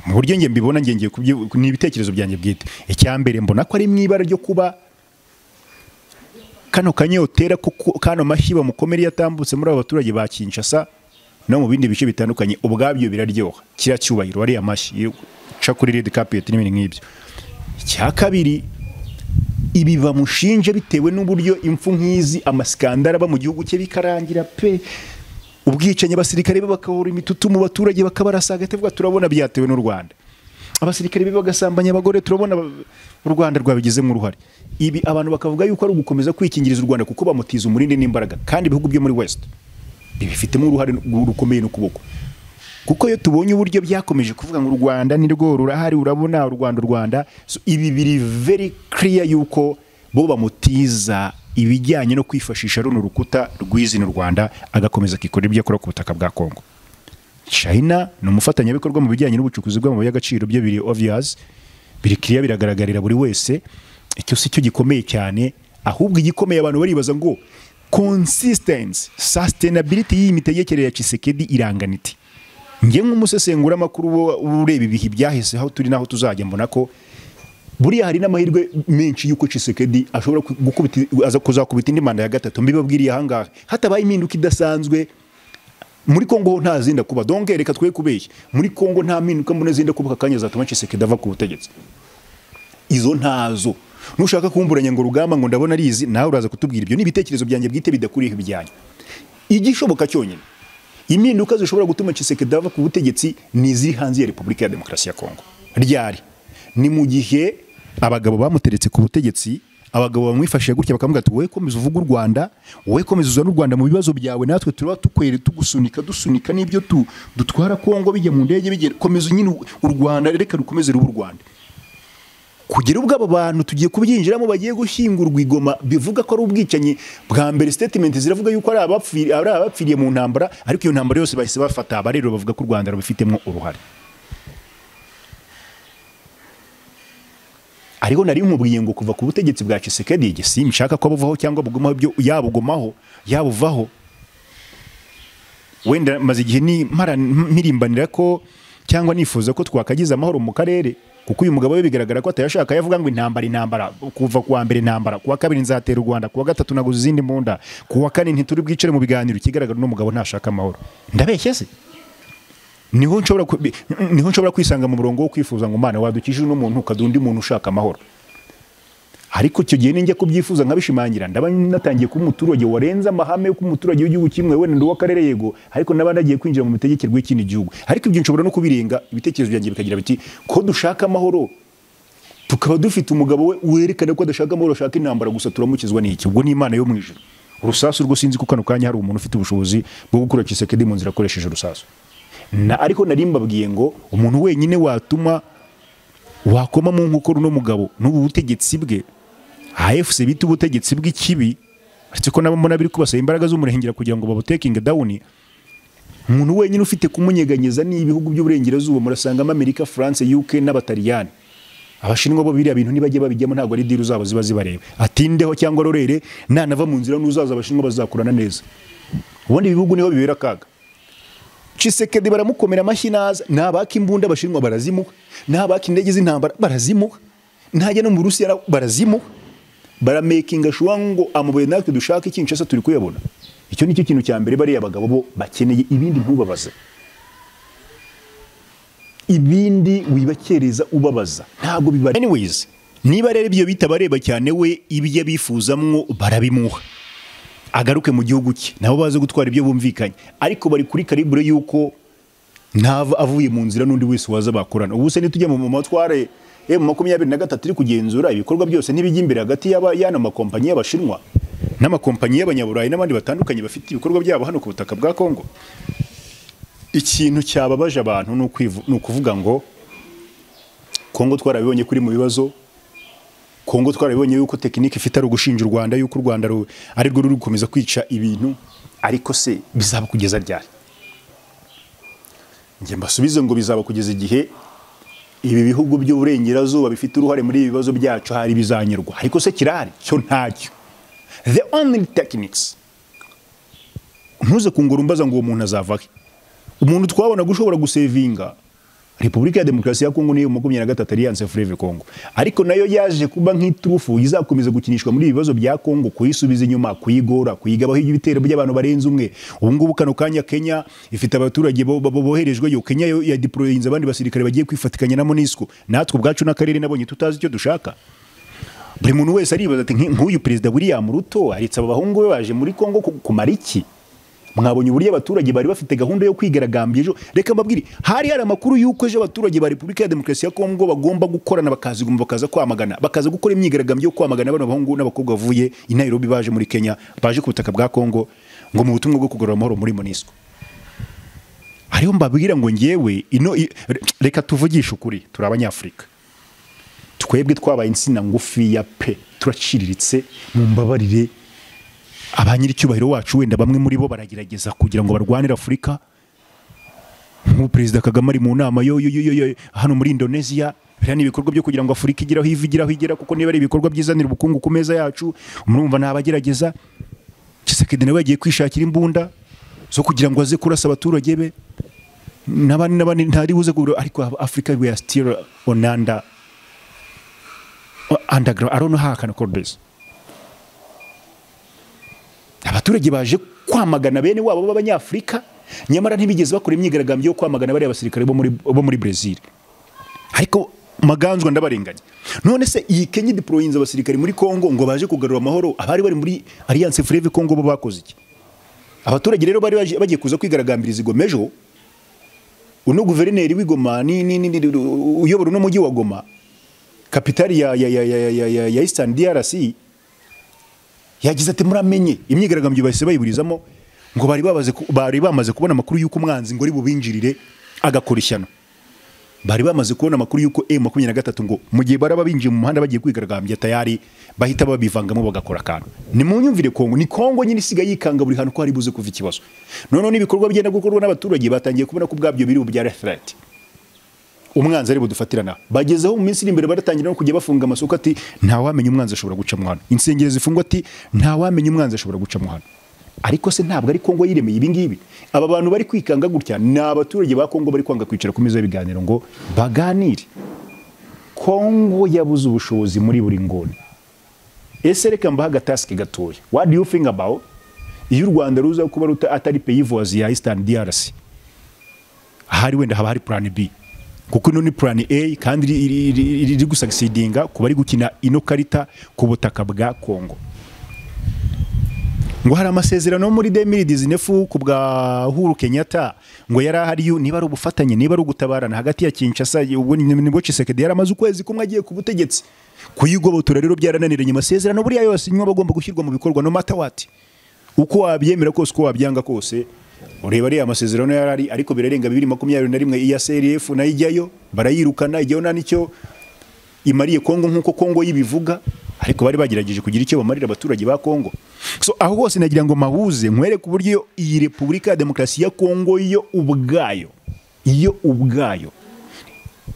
mu buryo nge mbibona nge ngiye kubyi- ni ibitekerezo byanjye bwite icyambere mbona ko ari mu ibara ryo kuba kano kanyotera ko ku- kano mashyi bamukomere iyo atambutse muri abo baturage ba Kinshasa no mu bindi bice bitandukanye ubwabyo biraryoha kiriya cyubahiro ariya mashyi ca kuri red carpet n'ibindi nk'ibyo icya kabiri ibi bamushinje bitewe n'uburyo impfu nk'izi amasikandara aba mu gihugu cye bikarangira pe ubwicanyi abasirikare be bakahora imitutu mu baturage bakabarasa hagati bavuga turabona byatewe n'u Rwanda abasirikare be bagasambanya abagore turabona ba- u Rwanda rwabigizemo uruhare ibi abantu bakavuga yuko ari ugukomeza kwikingiriza u Rwanda kuko bamutiza umurindi n'imbaraga kandi ibihugu byo muri West bibifitemo uruhare rukomeye n'ukuboko kuko iyo tubonye uburyo byakomeje kuvuga ngo u Rwanda ni rwo rurahari urabona u Rwanda u Rwanda so, ibi biri very clear yuko bo bamutiza ibijyanye no kwifashisha runo rukuta rw'izina u Rwanda agakomeza akikorera ibyo akora ku butaka bwa Kongo China ni umufatanyabikorwa mu bijyanye n'ubucukuzi bw'amabuye y'agaciro byo biri obvious biri clear biragaragarira buri wese icyo si cyo gikomeye cyane ahubwo igikomeye abantu baribaza ngo consistency sustainability y'iyi mitegekere ya Tshisekedi irangana iti njye nk'umusesenguramakuru wo- ureba ibihe byahise aho turi n'aho tuzajya mbona ko buriya hari n'amahirwe menshi y'uko Tshisekedi ashobora ku- gukubita aza kuzakubita indi manda ya gatatu mbibabwiriye ahangaha hatabaye impinduka idasanzwe muri Kongo ho nta zindi kuba donc reka twe kubeshya muri Kongo nta mpinduka mbona zindi kuba aka kanya zatuma Tshisekedi ava ku butegetsi izo ntazo nushaka kumburanya ngo rugamba ngo ndabona arizi nawe uraza kutubwira ibyo ni ibitekerezo byanjye bwite bidakuriyeho ibyanyu igishoboka cyonyine impinduka zishobora gutuma Tshisekedi ava ku butegetsi ni iziri hanze ya Repubulika ya Demokarasi ya Kongo ryari ni mu gihe abagabo bamuteretse ku butegetsi abagabo bamwifashije gutya bakavuga ati wowe komeza uvuga u Rwanda wowe komeza uzana u Rwanda mu bibazo byawe natwe turaba tukwere tugusunika dusunika n'ibyo tu- dutwara Kongo bijya mu ndege bijya komeza nyine u- u Rwanda reka rukomeze ruba u Rwanda kugera ubwo abo bantu tugiye kubyinjiramo bagiye gushyingurwa i Goma bivuga ko ari ubwicanyi bwa mbere statement ziravuga yuko ari abapfiri- ari abapfiriye mu ntambara ariko iyo ntambara yose bahise bafata abarero bavuga ko u Rwanda rubifitemo uruhare ariko nari nkubwiye ngo kuva ku butegetsi bwa Tshisekedi igihe simshaka ko buvaho cyangwa bugumaho ibyo yabugumaho yabuvaho wenda maze igihe ni mara mirimbanira ko cyangwa nifuza ko twakagize amahoro mu karere kuko uyu mugabo we bigaragara ko atayashaka yavuga ngo intambara intambara kuva kuwa mbere intambara kuwa kabiri nzatera u Rwanda kuwa gatatu naguze izindi mbunda kuwa kane ntituri bwicare mu biganiro ikigaragara uno mugabo ntashaka amahoro ndabeshya se niho nshobora ku- bi- niho nshobora kwisanga mu murongo wo kwifuza ngo Imana wadukije uno muntu ukaduha undi muntu ushaka amahoro ariko icyo gihe ninjya kubyifuza nkabishimangira ndaba natangiye kuba umuturage warenze amahame yuko umuturage w'igihugu kimwe wenda w'akarere yego ariko naba nagiye kwinjira mu mitegekerwe y'ikindi gihugu ariko ibyo nshobora no kubirenga ibitekerezo byanjye bikagira biti ko dushaka amahoro tukaba dufite umugabo we werekana ko adashaka amahoro ashaka intambara gusa turamukizwa n'iki ubwo ni imana yo mu ijuru urusasu rwo sinzi ko kano kanya hari umuntu ufite ubushobozi bwo gukura Tshisekedi mu nzira akoresheje urusasu na ariko nari mbabwiye ngo umuntu wenyine watuma wakoma mu nkokora uno mugabo n'ubu butegetsi bwe AFC bita ubutegetsi bw'ikibi uretse ko nabo mbona biri kubasaba imbaraga z'umurengera kugira ngo babutekinge down umuntu wenyine ufite kumunyeganyeza ni ibihugu by'uburengerazuba murasangamo Amerika France UK n'abataliyani abashinwa bo biriya bintu nibajya babijyamo ntabwo ari diru zabo ziba zibareba atindeho cyangwa rorere nanava mu nzira n'uzaza abashinwa bazakurana neza ubundi ibihugu niho bibera akaga Tshisekedi baramukomera amashyi naza nabaka imbunda abashinwa barazimuha nabaka indege z'intambara barazimuha ntajya no mu Burusiya barazimuha baramekinga shuwa ngo amabuye natwe dushaka Kinshasa turi kuyabona icyo nicyo kintu cya mbere bariya bagabo bo bakeneye ibindi ntubabaze ibindi wibakereza ubabaza ntabwo bibare anyways niba rero ibyo bita bareba cyane we ibyo abifuzamwo barabimuha agaruke mu gihugu cye nabo baze gutwara ibyo bumvikanye ariko bari kuri karibure y'uko ntava avuye mu nzira n'undi wese waza bakorana ubu se nitujya mu matware eh, mu makumyabiri na gatatu iri kugenzura ibikorwa byose n'ibijya imbere hagati y'aba- y'ano makompanyi y'abashinwa n'amakompanyi y'abanyaburayi n'abandi batandukanye bafite ibikorwa byabo hano ku butaka bwa kongo ikintu cyababaje abantu ni ukwivu- ni ukuvuga ngo kongo twarabibonye kuri mu bibazo Kongo twarabibonye yuko tekinike ifite ari ugushinja u Rwanda yuko u Rwanda ru- ari rwo ruri gukomeza kwica ibintu ariko se bizaba kugeza ryari njye mbasubize ngo bizaba kugeza igihe ibi bihugu by'uburengerazuba bifite uruhare muri ibi bibazo byacu hari bizanyurwa ariko se kirahari cyo ntacyo the only techniques ntuze kungura umbaza ngo uwo muntu azava he umuntu twabonaga ushobora gusevinga repubulika ya demokarasi ya kongo niyo makumyabiri na gatatu aliyanse fureve kongo ariko nayo yaje kuba nk'iturufu izakomeza gukinishwa muri ibi bibazo bya kongo kuyisubiza inyuma kuyigora kuyigabaho ibitero by'abantu barenze umwe ubu ngubu kano kanya kenya ifite abaturage bo- bo- boherejweyo kenya yo yadiporoyinze abandi basirikare bagiye kwifatikanya na monisco natwe ubwacu n'akarere nabonye tutazi icyo dushaka buri muntu wese aribaza ati "Nk- nk'uyu perezida william ruto aritse aba bahungu be baje muri kongo ku- kumara iki mwabonye uburyo abaturage bari bafite gahunda yo kwigaragambya ejo reka mbabwire hari hari amakuru y'uko ejo abaturage ba repubulika ya demokarasi ya kongo bagomba gukorana bakaziguma bakaza kwamagana bakaza gukora imyigaragambyo yo kwamagana bano bahungu n'abakobwa bavuye i nairobi baje muri kenya baje ku butaka bwa kongo ngo mu butumwa bwo kugarura amahoro muri monisco hariho mbabwira ngo ngewe ino i- re- reka tuvugishe ukuri turi abanyafurika twebwe twabaye insina ngufiya pe turaciriritse mu mbabarire ba nyir'icyubahiro wacu wenda bamwe muri bo baragerageza kugira ngo barwanire afurika nk'ubu perezida kagame ari mu nama yo yo- yo- yo- hano muri indonesia biriya ni ibikorwa byo kugira ngo afurika igeraho iva igeraho igera kuko niba ari ibikorwa byizanira ubukungu ku meza yacu murumva ntabagerageza Tshisekedi nawe yagiye kwishakira imbunda zo kugira ngo aze kurasa abaturage be n'abandi n'abandi ntari buze kugura ariko afurika we are still on under underground I don't know how I can call this abaturage baje kwamagana bene wabo b'abanyafurika nyamara ntibigeze bakora imyigaragambyo yo kwamagana bariya basirikare bo muri, bo muri brezil ariko maganzwa ndabarenganya none se iyi kenya idiporoyinze abasirikari muri kongo ngo baje kugarura amahoro abari bari muri alliance freve kongo bo bakoze iki abaturage rero bari baje- bagiye kuza kwigaragambiriza igoma ejo uno guverineri w'igoma ni- ni- ni- ni- uyobora uno mujyi wa goma kapitali ya, ya, ya, ya, ya, ya, ya, ya eastern drc yagize ati muramenye imyigaragambyo bahise bayiburizamo ngo bari babaze ku- bari bamaze kubona amakuru y'uko umwanzi ngo ari bubinjirire agakora ishyano bari bamaze kubona amakuru y'uko M makumyabiri na gatatu ngo mu gihe baraba binjiye mu muhanda bagiye kwigaragambya tayari bahita babivangamo bagakora akantu ni mu nyumvire kongo ni kongo nyine isigaye yikanga buri hantu ko hari buze kuva ikibazo noneho n'ibikorwa byenda gukorwa n'abaturage batangiye kubona ko ubwabyo biri bya reflect umwanzi ari budufatirana bagezeho mu minsi iri imbere baratangira no kujya bafunga amasoko ati ntawamenya umwanzi ashobora guca mu hano insengero zifungwa ati ntawamenya umwanzi ashobora guca mu hano ariko se ntabwo ari Kongo yiremeye ibi ngibi aba bantu bari kwikanga gutya ni abaturage ba Kongo bari kwanga kwicara ku meza y'ibiganiro ngo baganire Kongo yabuze ubushobozi muri buri nguni ese reka mbaha agatasike gatoya what do you think about iyo u rwanda ruza kuba ruta- atari peyi voisin ya eastern drc ahari wenda haba hari plan B kuko ino ni plan A kandi iri- iri- iri- iri- iri gusucceedinga ku bari gukina ino karita ku butaka bwa Kongo ngo hari amasezerano muri demiridizi nefu ku bwa Uhuru Kenyatta ngo yari ahari yu- niba ari ubufatanye niba ari ugutabarana hagati ya Kinshasa ubwo ni- nibwo Tshisekedi yari amaze ukwezi kumwe agiye ku butegetsi kuyigobotora rero byarananiranye amasezerano buriya yose nyuma bagomba gushyirwa mu bikorwa no matter what uko wabyemera kose uko wabyanga kose ureba ariya masezerano yari ari ariko birarenga bibiri makumyabiri na rimwe iya CRF nayo ijyayo barayirukana ijyayo nta n'icyo imariye Kongo nk'uko Kongo yibivuga ariko bari bagerageje kugira icyo bamarira abaturage ba Kongo so aho hose nagira ngo mahuze nkwereke uburyo iyi Repubulika ya Demokarasi ya Kongo yo ubwayo iyo ubwayo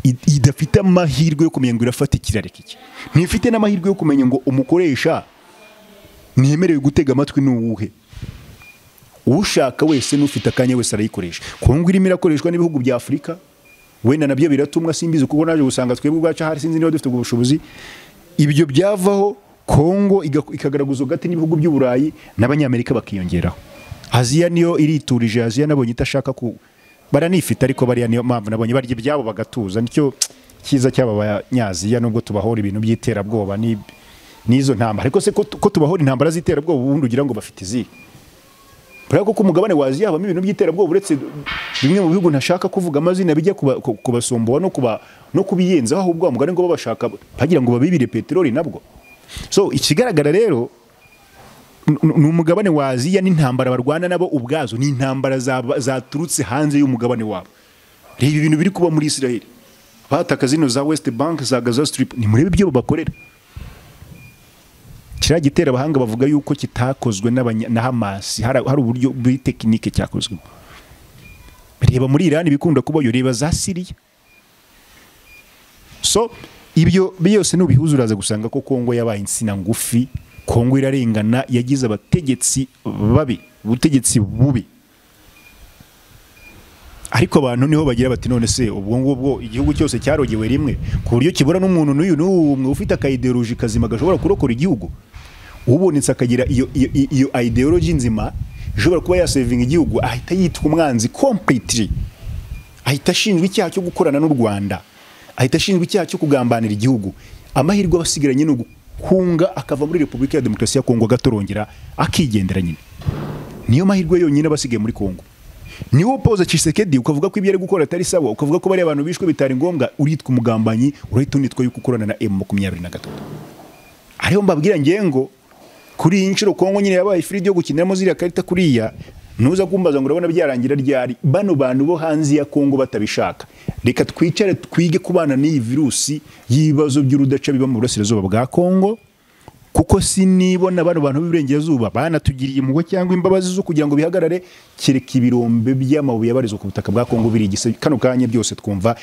i- idafite amahirwe yo kumenya ngo irafata ikirare kiki ntifite n'amahirwe yo kumenya ngo umukoresha ntiyemerewe gutega amatwi ni uwuhe ushaka wese n'ufite akanya wese arayikoresha kongo irimo irakoreshwa n'ibihugu bya afurika wenda nabyo biratumwa simbizi kuko naje gusanga twebwe ubwacu ahari sinzi niba dufite ubwo bushobozi ibyo byavaho kongo iga- ikagaragaza hagati n'ibihugu by'uburayi n'abanyamerika bakiyongeraho aziya niyo iriturije aziya nabonye itashaka ku baranifite ariko bariya niyo mpamvu nabonye barya ibyabo bagatuza nicyo cyiza cy'aba banyaziya nubwo tubahora ibintu by'iterabwoba n'ib- n'izo ntambara ariko se ko ko tubahora intambara z'iterabwoba ubundi ugira ngo bafite izihe kubera ko ku mugabane wa Aziya habamo ibintu by'iterabwoba uretse bimwe mu bihugu ntashaka kuvuga amazina bijya kuba- ku- kubasomboa no kuba no kubiyenzaho ahubwo wa mugabane ngo babashaka bagira ngo babibire peteroli nabwo so ikigaragara rero n- n- ni umugabane wa Aziya n'intambara barwana nabo ubwazo ni intambara zaba- zaturutse hanze y'umugabane wabo reba ibintu biri kuba muri Israel bataka zino za West Bank za Gaza Strip ni murebe ibyo bakorera kiriya gitera abahanga bavuga yuko kitakozwe n'abanya- na hamasi hari hari uburyo bw'itekinike cyakozwe reba muri irani ibikunda kubayo reba za siriya so ibyo byose nubihuza uraza gusanga ko kongo yabaye insina ngufi kongo irarengana yagize abategetsi babi ubutegetsi bubi ariko abantu niho bagira bati none se ubwo ngubwo igihugu cyose cyarogewe rimwe ku buryo kibura n'umuntu n'uyu n'umwe ufite akayideoloji kazima gashobora kurokora igihugu ubonetse akagira iyo, iyo, iyo, iyo ideoloji nzima ishobora kuba yasevinga igihugu ahita yitwa umwanzi completely ahita ashinjwa icyaha cyo gukorana n'u Rwanda ahita ashinjwa icyaha cyo kugambanira igihugu amahirwe aba asigaranye ni ugukunga akava muri Repubulika ya Demokarasi ya Kongo agatorongera akigendera nyine niyo mahirwe yonyine aba asigaye muri Kongo niwo upoza Tshisekedi ukavuga ko ibyo ari gukora atari sawa ukavuga ko bariya bantu bishwe bitari ngombwa uritwa umugambanyi urahita unitwa yuko ukorana na M makumyabiri na gatatu ariyo mbabwira ngengo kuri iyi nshuro kongo nyine yabaye ifiridi yo gukiniramo ziriya karita kuriya ntuza kumbaza ngo urabona byarangira ryari bano bantu bo hanze ya kongo batabishaka reka twicare twige kubana n'iyi virusi y'ibibazo by'urudaca biba mu burasirazuba bwa kongo kuko sinibona bano bantu b'iburengerazuba banatugiriye impuhwe cyangwa imbabazi zo kugira ngo bihagarare kereka ibirombe by'amabuye abarizwa ku butaka bwa kongo birigise kano kanya byose twumva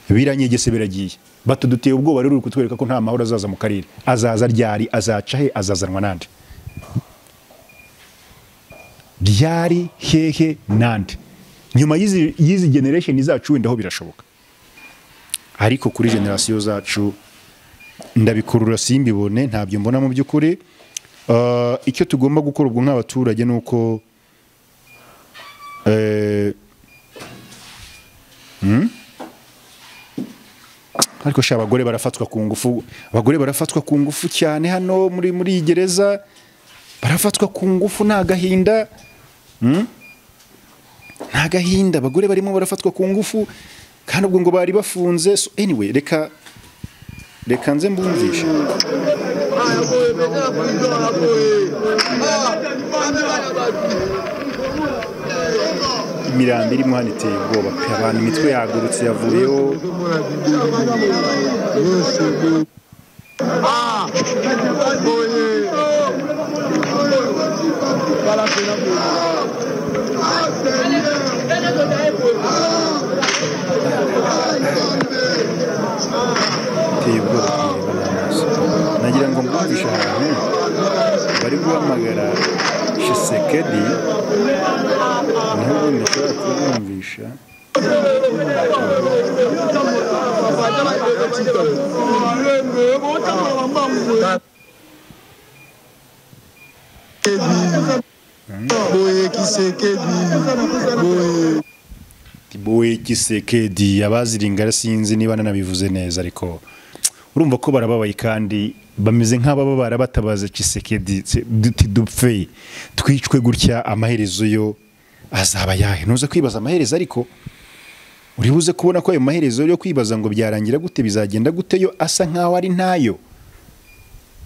biranyegese biragiye batuduteye ubwoba rero uri kutwereka ko nta mahoro azaza mu karere azaza ryari azaca he azazanwa nande ryari hehe nande nyuma y'izi y'izi generation zacu wenda ho birashoboka ariko kuri generasiyo zacu ndabikurura simbibone ntabyo mbona mu by'ukuri Uh, icyo tugomba gukora ubwo nk'abaturage ni uko eh, hmm? ariko sha abagore barafatwa ku ngufu abagore barafatwa ku ngufu cyane hano muri muri iyi gereza barafatwa ku ngufu nta gahinda Mm? nta gahinda abagore barimo barafatwa ku ngufu kandi ubwo ngo bari bafunze so anyway reka reka nze mbumvishe Haragoye mbese abakurikiye haragoye imirambi irimo hano iteye ubwoba pe, abantu imitwe yagurutse yavuyeho yose haragoye barapera mu iteye ubwoba kuyireba n'amaso nagira ngo mbumvishe ahantu bari guhamagara shisekedi niho ubundi nshobora kubumvisha boye kisekedi boye boye gisekedi abaziringa sinzi niba nanabivuze neza ariko urumva ko barababaye kandi bameze nk'ababa barabatabaza kisekedi se- duti dupfe twicwe gutya amaherezo yo azaba yahe ntuze kwibaza amaherezo ariko uri buze kubona ko ayo maherezo yo kwibaza ngo byarangira gute bizagenda gute yo asa nk'aho ari ntayo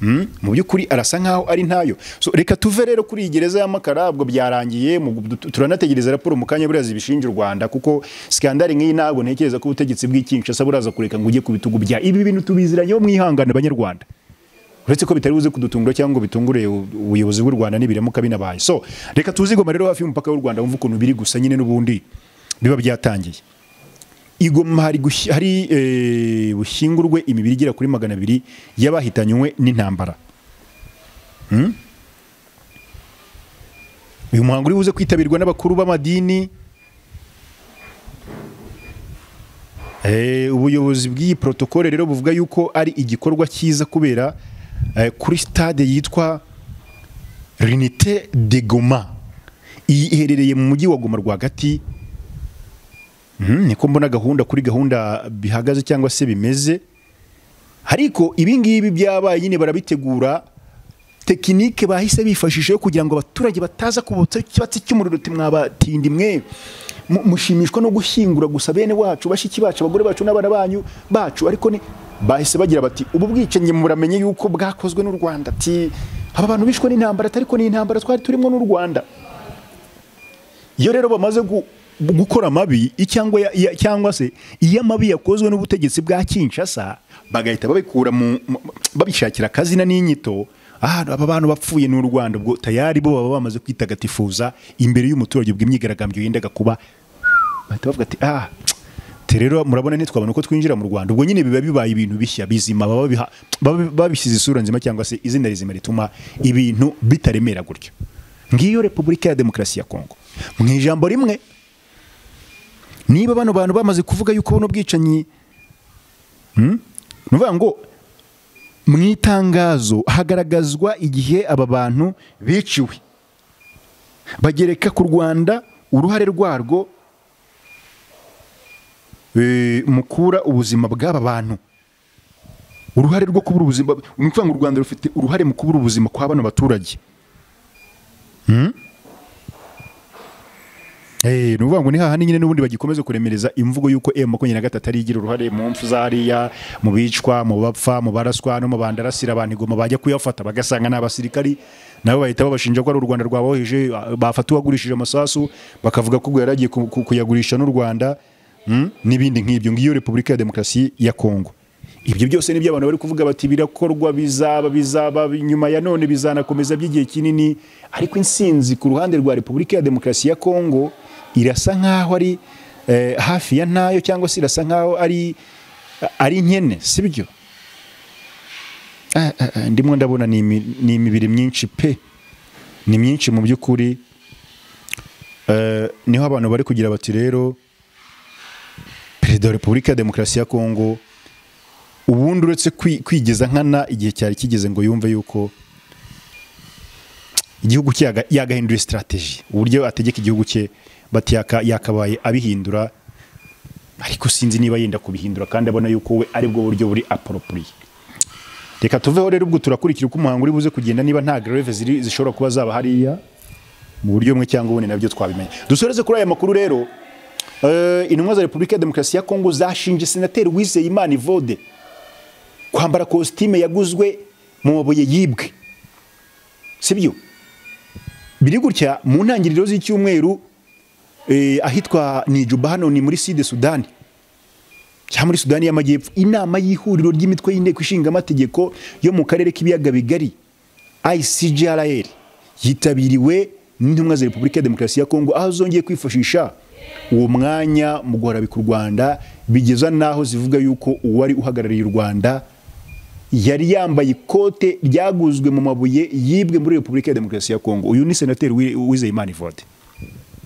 Mm? mu by'ukuri arasa nk'aho ari ntayo so, reka tuve rero kuri iyi gereza y'amakara ubwo byarangiye mu- tu- turanategereza raporo mu kanya buriya zibishinja u rwanda kuko sikandari nk'iyi ntabwo ntekereza ko ubutegetsi bw'ikinshasa buraza kureka ngo ujye ku bitugu bya ibi bintu tubiziranyeho mwihangane banyarwanda uretse ko bitari buze kudutungura cyangwa ngo bitungure u- ubuyobozi bw'u rwanda nibiramuka binabaye so reka tuzigoma rero hafi y'umupaka w'u rwanda wumve ukuntu biri gusa nyine n'ubundi biba byatangiye igoma hari, gushi- hari eh, bushyingurwe imibiri igera kuri magana abiri y'abahitanywe n'intambara Hmm? uyu muhango uri buze kwitabirwa n'abakuru b'amadini Eh, ubuyobozi bw'iyi protokole rero buvuga yuko ari igikorwa cyiza kubera eh, kuri stade yitwa rinite de goma iyi iherereye mu mujyi wa goma rwagati Mhm, niko mbona gahunda kuri gahunda bihagaze cyangwa se bimeze ariko ibingibi byabaye nyine barabitegura tekinike bahise bifashisha yo kugira ngo abaturage bataza kubotsa ikibatsi cy'umuriro uti mwabatindi mwe Mu- mushimishwa no gushyingura gusa bene wacu bashiki bacu abagore bacu n'abana banyu bacu ariko ni bahise bagira bati ubu bwicanyi muramenye yuko bwakozwe n'u rwanda ati aba bantu bishwe n'intambara ariko ni intambara twari turimo n'u rwanda iyo rero bamaze gu- gukora amabi cyangwa ya- ya- cyangwa se iyo amabi yakozwe n'ubutegetsi bwa Kinshasa bagahita babikura mu mu- babishakira akazina n'inyito ah aba bantu bapfuye n'u Rwanda ubwo tayari bo baba bamaze kwitagatifuza imbere y'umuturage ubwo imyigaragambyo yendaga kuba bahita bavuga ati ah te rero murabona ntitwabona uko twinjira mu Rwanda ubwo nyine biba bibaye ibintu bishya bizima baba babiha- baba babisize isura nzima cyangwa se izina rizima rituma ibintu bitaremera gutyo ngiyo repubulika ya demokarasi ya kongo mu ijambo rimwe niba bano bantu bamaze kuvuga yuko buno bwicanyi Hmm? ni ukuvuga ngo mu itangazo hagaragazwa igihe aba bantu biciwe bagereka ku rwanda uruhare rwarwo eh, mu kubura ubuzima bw'aba bantu uruhare rwo kubura ubuzima ni ukuvuga ngo u rwanda rufite uruhare mu kubura ubuzima kwa bano baturage Eh, ni ukuvuga ngo ni hahandi nyine n'ubundi bagikomeza kuremereza imvugo y'uko M makumyabiri na gatatu ari igira uruhare mu mpfu zariya mu bicwa mu bapfa mu baraswa no mu bandarasira abantu igoma bajya kuyafata bagasanga ni abasirikari nabo bahita babashinja ko ari u Rwanda rwaboheje bafata uwagurishije amasasu bakavuga ko ubwo yari agiye ku- ku- kuyagurisha n'u Rwanda mm, n'ibindi nk'ibyo ngiyo Repubulika ya Demokarasi ya Kongo ibyo byose nibyo abantu bari kuvuga bati birakorwa bizaba bizaba nyuma ya none bizanakomeza by'igihe kinini ariko insinzi ku ruhande rwa repubulika ya demokarasi ya kongo irasa nk'aho ari eh, hafi ya ntayo cyangwa se irasa nk'aho ari ari nkene sibyo Ah, ah, ah, ndimo ndabona ni imi- ni imibiri myinshi pe ni myinshi mu by'ukuri Eh, niho abantu bari kugira bati rero perezida wa repubulika ya demokarasi ya kongo ubundi uretse kwi- kwigeza nkana igihe cyari kigeze ngo yumve yuko igihugu cye yaga- yagahindura strategy uburyo ategeka igihugu cye bati yaka- yakabaye abihindura ariko sinzi niba yenda kubihindura kandi abona yuko we aribwo buryo buri aporopuriye reka tuveho rero ubwo turakurikira uko umuhango uri buze kugenda niba nta greve ziri zishobora kuba zaba hariya mu buryo bumwe cyangwa ubundi nabyo twabimenya dusoreze kuri aya makuru rero eh, intumwa za repubulika ya demokarasi ya kongo zashinje senateri wizeyimana ivode kwambara kositime yaguzwe mu mabuye yibwe sibyo biri gutya mu ntangiriro z'icyumweru eh, ahitwa nijuba hano ni muri side sudani cyangwa muri sudani y'amajyepfo inama y'ihuriro ry'imitwe y'inteko ishinga amategeko yo mu karere k'ibiyaga bigari icgrl yitabiriwe n'intumwa za repubulika ya demokarasi ya kongo aho zongeye kwifashisha uwo mwanya mu guharabika u rwanda bigeza n'aho zivuga yuko uwari uhagarariye u rwanda yari yambaye ikote ryaguzwe mu mabuye yibwe muri repubulika ya demokarasi ya kongo uyu ni senateri Wi- wizeyimana ivode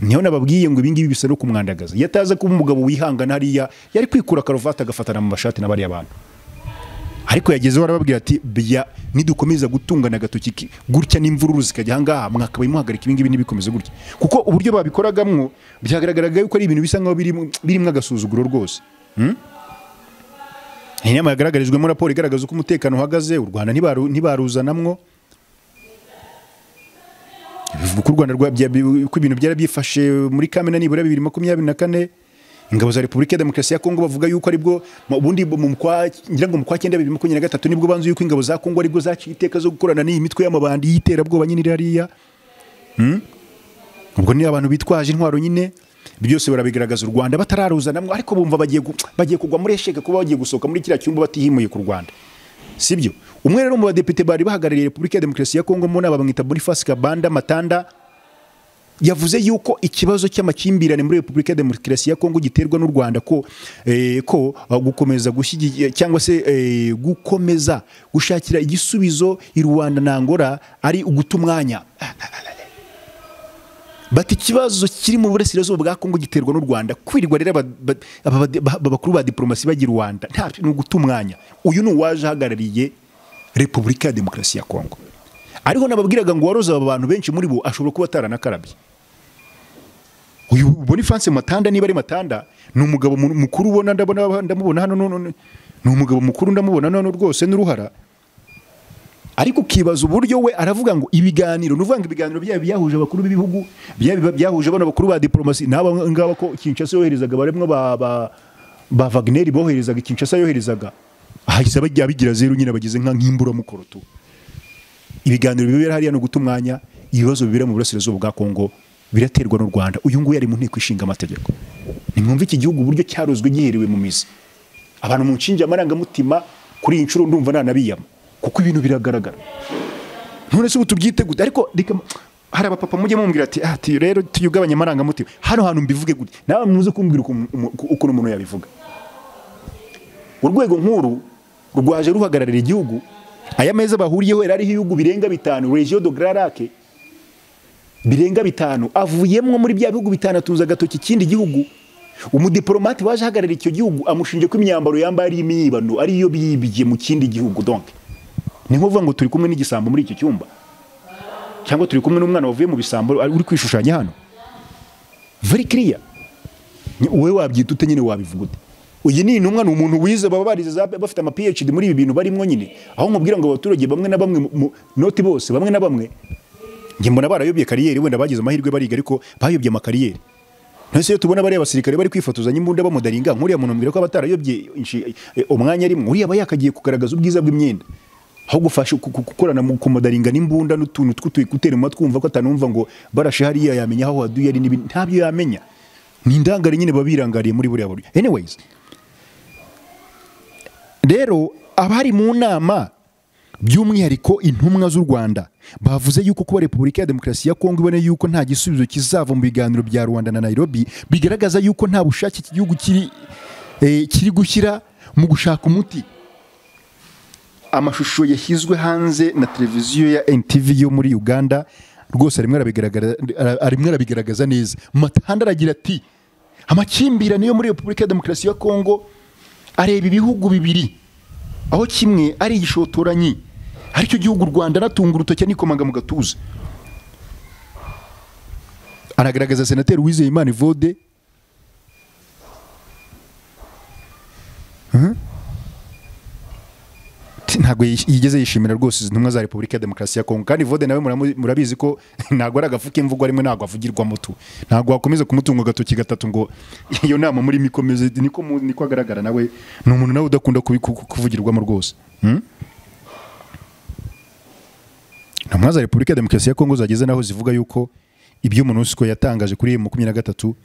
niho nababwiye ngo ibingibi bisa no kumwandagaza iyo ataza kuba umugabo wihangana hariya yari kwikura karuvati agafatana mu mashati na bariya bantu ariko yagezeho arababwira ati bya nidukomeza gutungana agatoki ki- gutya n'imvururu zikajya ahangaha mwakabaye muhagarika ibingibi ntibikomeze gutya kuko uburyo babikoragamo byagaragaraga yuko ari ibintu bisa nkaho birimo birimo agasuzuguro rwose Hmm? iyi nama yagaragarijwemo raporo igaragaza uko umutekano uhagaze u rwanda ntibaru- ntibaruzanamwo bivuga ko u Rwanda rwa- bya- ko ibintu byarabyifashe muri Kamena nibura bibiri makumyabiri na kane ingabo za Repubulika ya Demokarasi ya Kongo bavuga yuko aribwo mu- ubundi mu kwa ngira ngo mu kwa cyenda bibiri makumyabiri na gatatu nibwo banzu yuko ingabo za Kongo aribwo zaciye iteka zo gukorana n'iyi mitwe y'amabandi y'iterabwoba nyine iri hariya Hmm? ubwo ni abantu bitwaje intwaro nyine Ibyo byose barabigaragaza u Rwanda batararuzanamwe ariko bumva bagiye gu- bagiye kugwa muri esheke kuba bagiye gusohoka muri kiriya cyumba batihimuye ku Rwanda sibyo umwe rero mu badepite bari bahagarariye Repubulika ya Demokarasi ya Kongo mu nama bamwita Boniface Kabanda Matanda yavuze yuko ikibazo cy'amakimbirane muri Repubulika ya Demokarasi ya Kongo giterwa n'u Rwanda ko eh, ko ah, gukomeza gushyigikira cyangwa se eh, gukomeza gushakira igisubizo i Rwanda na Angola ari uguta umwanya bati ikibazo kiri mu burasirazuba bwa Kongo giterwa n'u Rwanda kwirirwa rero aba- ba- aba- ba- ba- bakuru ba diplomasi bajya i Rwanda nta ni uguta umwanya uyu ni uwaje ahagarariye Repubulika ya Demokarasi ya Kongo ariho nababwiraga ngo waroza aba bantu benshi muri bo ashobora kuba ataranakarabye uyu Boniface Matanda niba ari Matanda ni umugabo mu- mukuru ubona ndabona ndamubona hano none ni umugabo mukuru ndamubona none rwose n'uruhara ariko ukibaza uburyo we aravuga ngo ibiganiro ni ukuvuga ngo ibiganiro byaba byahuje abakuru b'ibihugu byaba byahuje bano bakuru ba diplomasi n'aba ngaba ko Kinshasa yoherezaga barimo ba ba ba Wagner boherezaga i Kinshasa yoherezaga ahahise bajya bigira zeru nyine bageze nka nk'imburamukoro tu ibiganiro bibera hariya no guta umwanya ibibazo bibera mu burasirazuba bwa Kongo biraterwa n'u Rwanda uyu nguyu ari mu nteko ishinga amategeko nimwumve iki gihugu uburyo cyarozwe giherewe mu mizi abantu mu nshinge amarangamutima kuri iyi nshuro ndumva nanabiyama kuko ibintu biragaragara none se ubu tubyite gute ariko reka hari abapapa mujye mumbwira ati ati rero tuyugabanye amarangamutima hano hantu mbivuge gute nawe muze kumbwira ukuntu umu- ukuntu umuntu yabivuga urwego nkuru rwaje ruhagararira igihugu aya meza bahuriyeho yari ariho ibihugu birenga bitanu regio de grand lac birenga bitanu avuyemo muri bya bihugu bitanu atunza agatoki ikindi gihugu umudiplomate waje ahagararira icyo gihugu amushinje ko imyambaro yambaye ari imyibano ariyo biyibye mu kindi gihugu donc ni nkuvuga ngo turi kumwe n'igisambo muri iki cyumba cyangwa turi kumwe n'umwana wavuye mu bisambo ari- uri kwishushanya hano very clear Ni- wowe wabyita ute nyine wabivuga ute uyu ni intumwa ni umuntu wize baba barize za- bafite ama PhD muri ibi bintu barimo nyine aho nkubwira ngo abaturage bamwe na bamwe mu- mu- noti bose bamwe na bamwe njye mbona barayobye kariyeri wenda bagize amahirwe bariga ariko bayobye amakariyeri none se iyo tubona bariya basirikare bari kwifotozanya imbunda bamudaringa nk'uriya muntu mbwira ko aba atarayobye inshi- eh, umwanya rimwe uriya aba yakagiye kugaragaza ubwiza bw'imyenda aho gufasha ku- ku- gukorana mu kumudaringa n'imbunda n'utuntu tw'utuyikuteri mu matwi wumva ko atanumva ngo barashe hariya yamenya aho waduye ari n'ibindi ntabyo yamenya ni indangare nyine baba birangariye muri buriya buryo anyways rero abari mu nama by'umwihariko intumwa z'u rwanda bavuze yuko kuba repubulika ya demokarasi ya kongo ibona yuko nta gisubizo kizava mu biganiro bya rwanda na nairobi bigaragaza yuko nta bushake iki gihugu kiri eh, kiri gushyira mu gushaka umuti amashusho yashyizwe hanze na televiziyo ya NTV yo muri Uganda rwose arimo arabigaragara- ara- arimo arabigaragaza neza matanda aragira ati amakimbirane yo muri Repubulika ya Demokarasi ya Kongo areba ibihugu bibiri aho kimwe ari igishotoranyi aricyo gihugu u Rwanda natunga urutoki nikomanga mu gatuza anagaragaza senateri Uwizeyimana Evode ati ntabwo yish- yigeze yishimira rwose izi ntumwa za repubulika ya demokarasi ya kongo kandi vode nawe muramu- murabizi ko ntabwo ari agafu k'imvugo rimwe ntabwo avugirwamo tu ntabwo wakomeza kumutunga agatoki gatatu ngo iyo nama muri mikomeze niko mu- niko agaragara nawe ni umuntu nawe udakunda kubi- ku- ku- kuvugirwamo rwose Hmm? intumwa za repubulika ya demokarasi ya kongo zageze naho zivuga yuko ibyo monusco yatangaje kuri emu makumyabiri na gatatu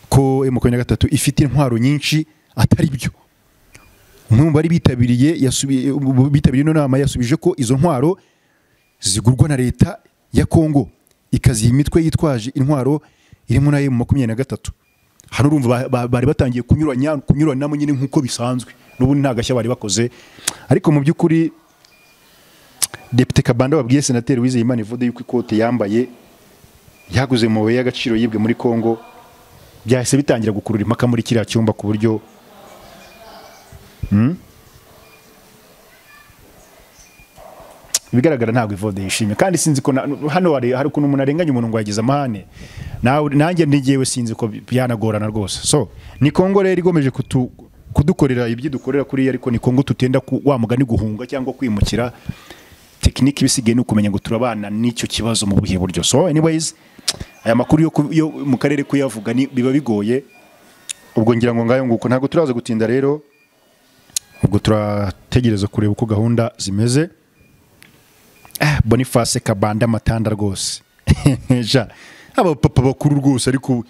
ko emu makumyabiri na gatatu ifite intwaro nyinshi atari byo umwe mu bari bitabiriye yasubiye bitabiriye ino nama yasubije ko izo ntwaro zigurwa na leta ya kongo ikaziha imitwe yitwaje intwaro irimo na emu makumyabiri na gatatu hano urumva ba- ba- bari batangiye kunyuranya kunyuranamo nyine nk'uko bisanzwe n'ubundi nta gashya bari bakoze ariko mu by'ukuri Depite Kabanda wabwiye Senateri Uwizeyimana ivude yuko ikote yambaye yaguze mu mabuye y'agaciro yibwe muri Kongo byahise bitangira gukurura impaka muri kiriya cyumba ku buryo Hmm? ibigaragara ntabwo ivode yishimye kandi sinzi ko na- hano hari hari ukuntu umuntu arenganya umuntu ngo yagize amahane nawe nanjye ngewe sinzi ko byanagorana rwose so ni Kongo rero igomeje kutu, kudukorera ibyo dukorera kuri yo, ariko ni Kongo tutenda ku, wa mugani guhunga cyangwa kwimukira tekinike ibisigaye ni ukumenya ngo turabana n'icyo kibazo mu buhe buryo so anyways aya makuru yo, ku- yo mu karere kuyavuga ni- biba bigoye ubwo ngira ngo ngayo nguko ntabwo turaza gutinda rero ubwo turategereza kureba uko gahunda zimeze Ah, boniface kabanda amatanda rwose ja abapapa bakuru rwose ariko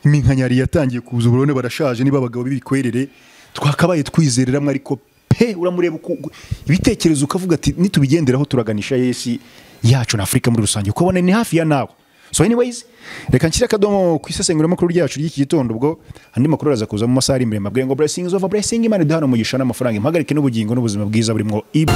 iminkanyari yatangiye kuza uburone barashaje niba abagabo b'ibikwerere twakabaye twizereramo ariko pe uramureba uko- uko- ibitekerezo ukavuga ati nitubigenderaho turaganisha yesi yacu na afurika muri rusange uko abona ni hafi ya nawe so anyways reka nshyire akadomo ku isesenguramakuru ryacu ry'iki gitondo ubwo andi makuru araza kuza mu masaha ari imbere mabwire ngo blessings over blessing imana iduhana umugisha n'amafaranga impagarike n'ubugingo n'ubuzima bwiza burimo ibu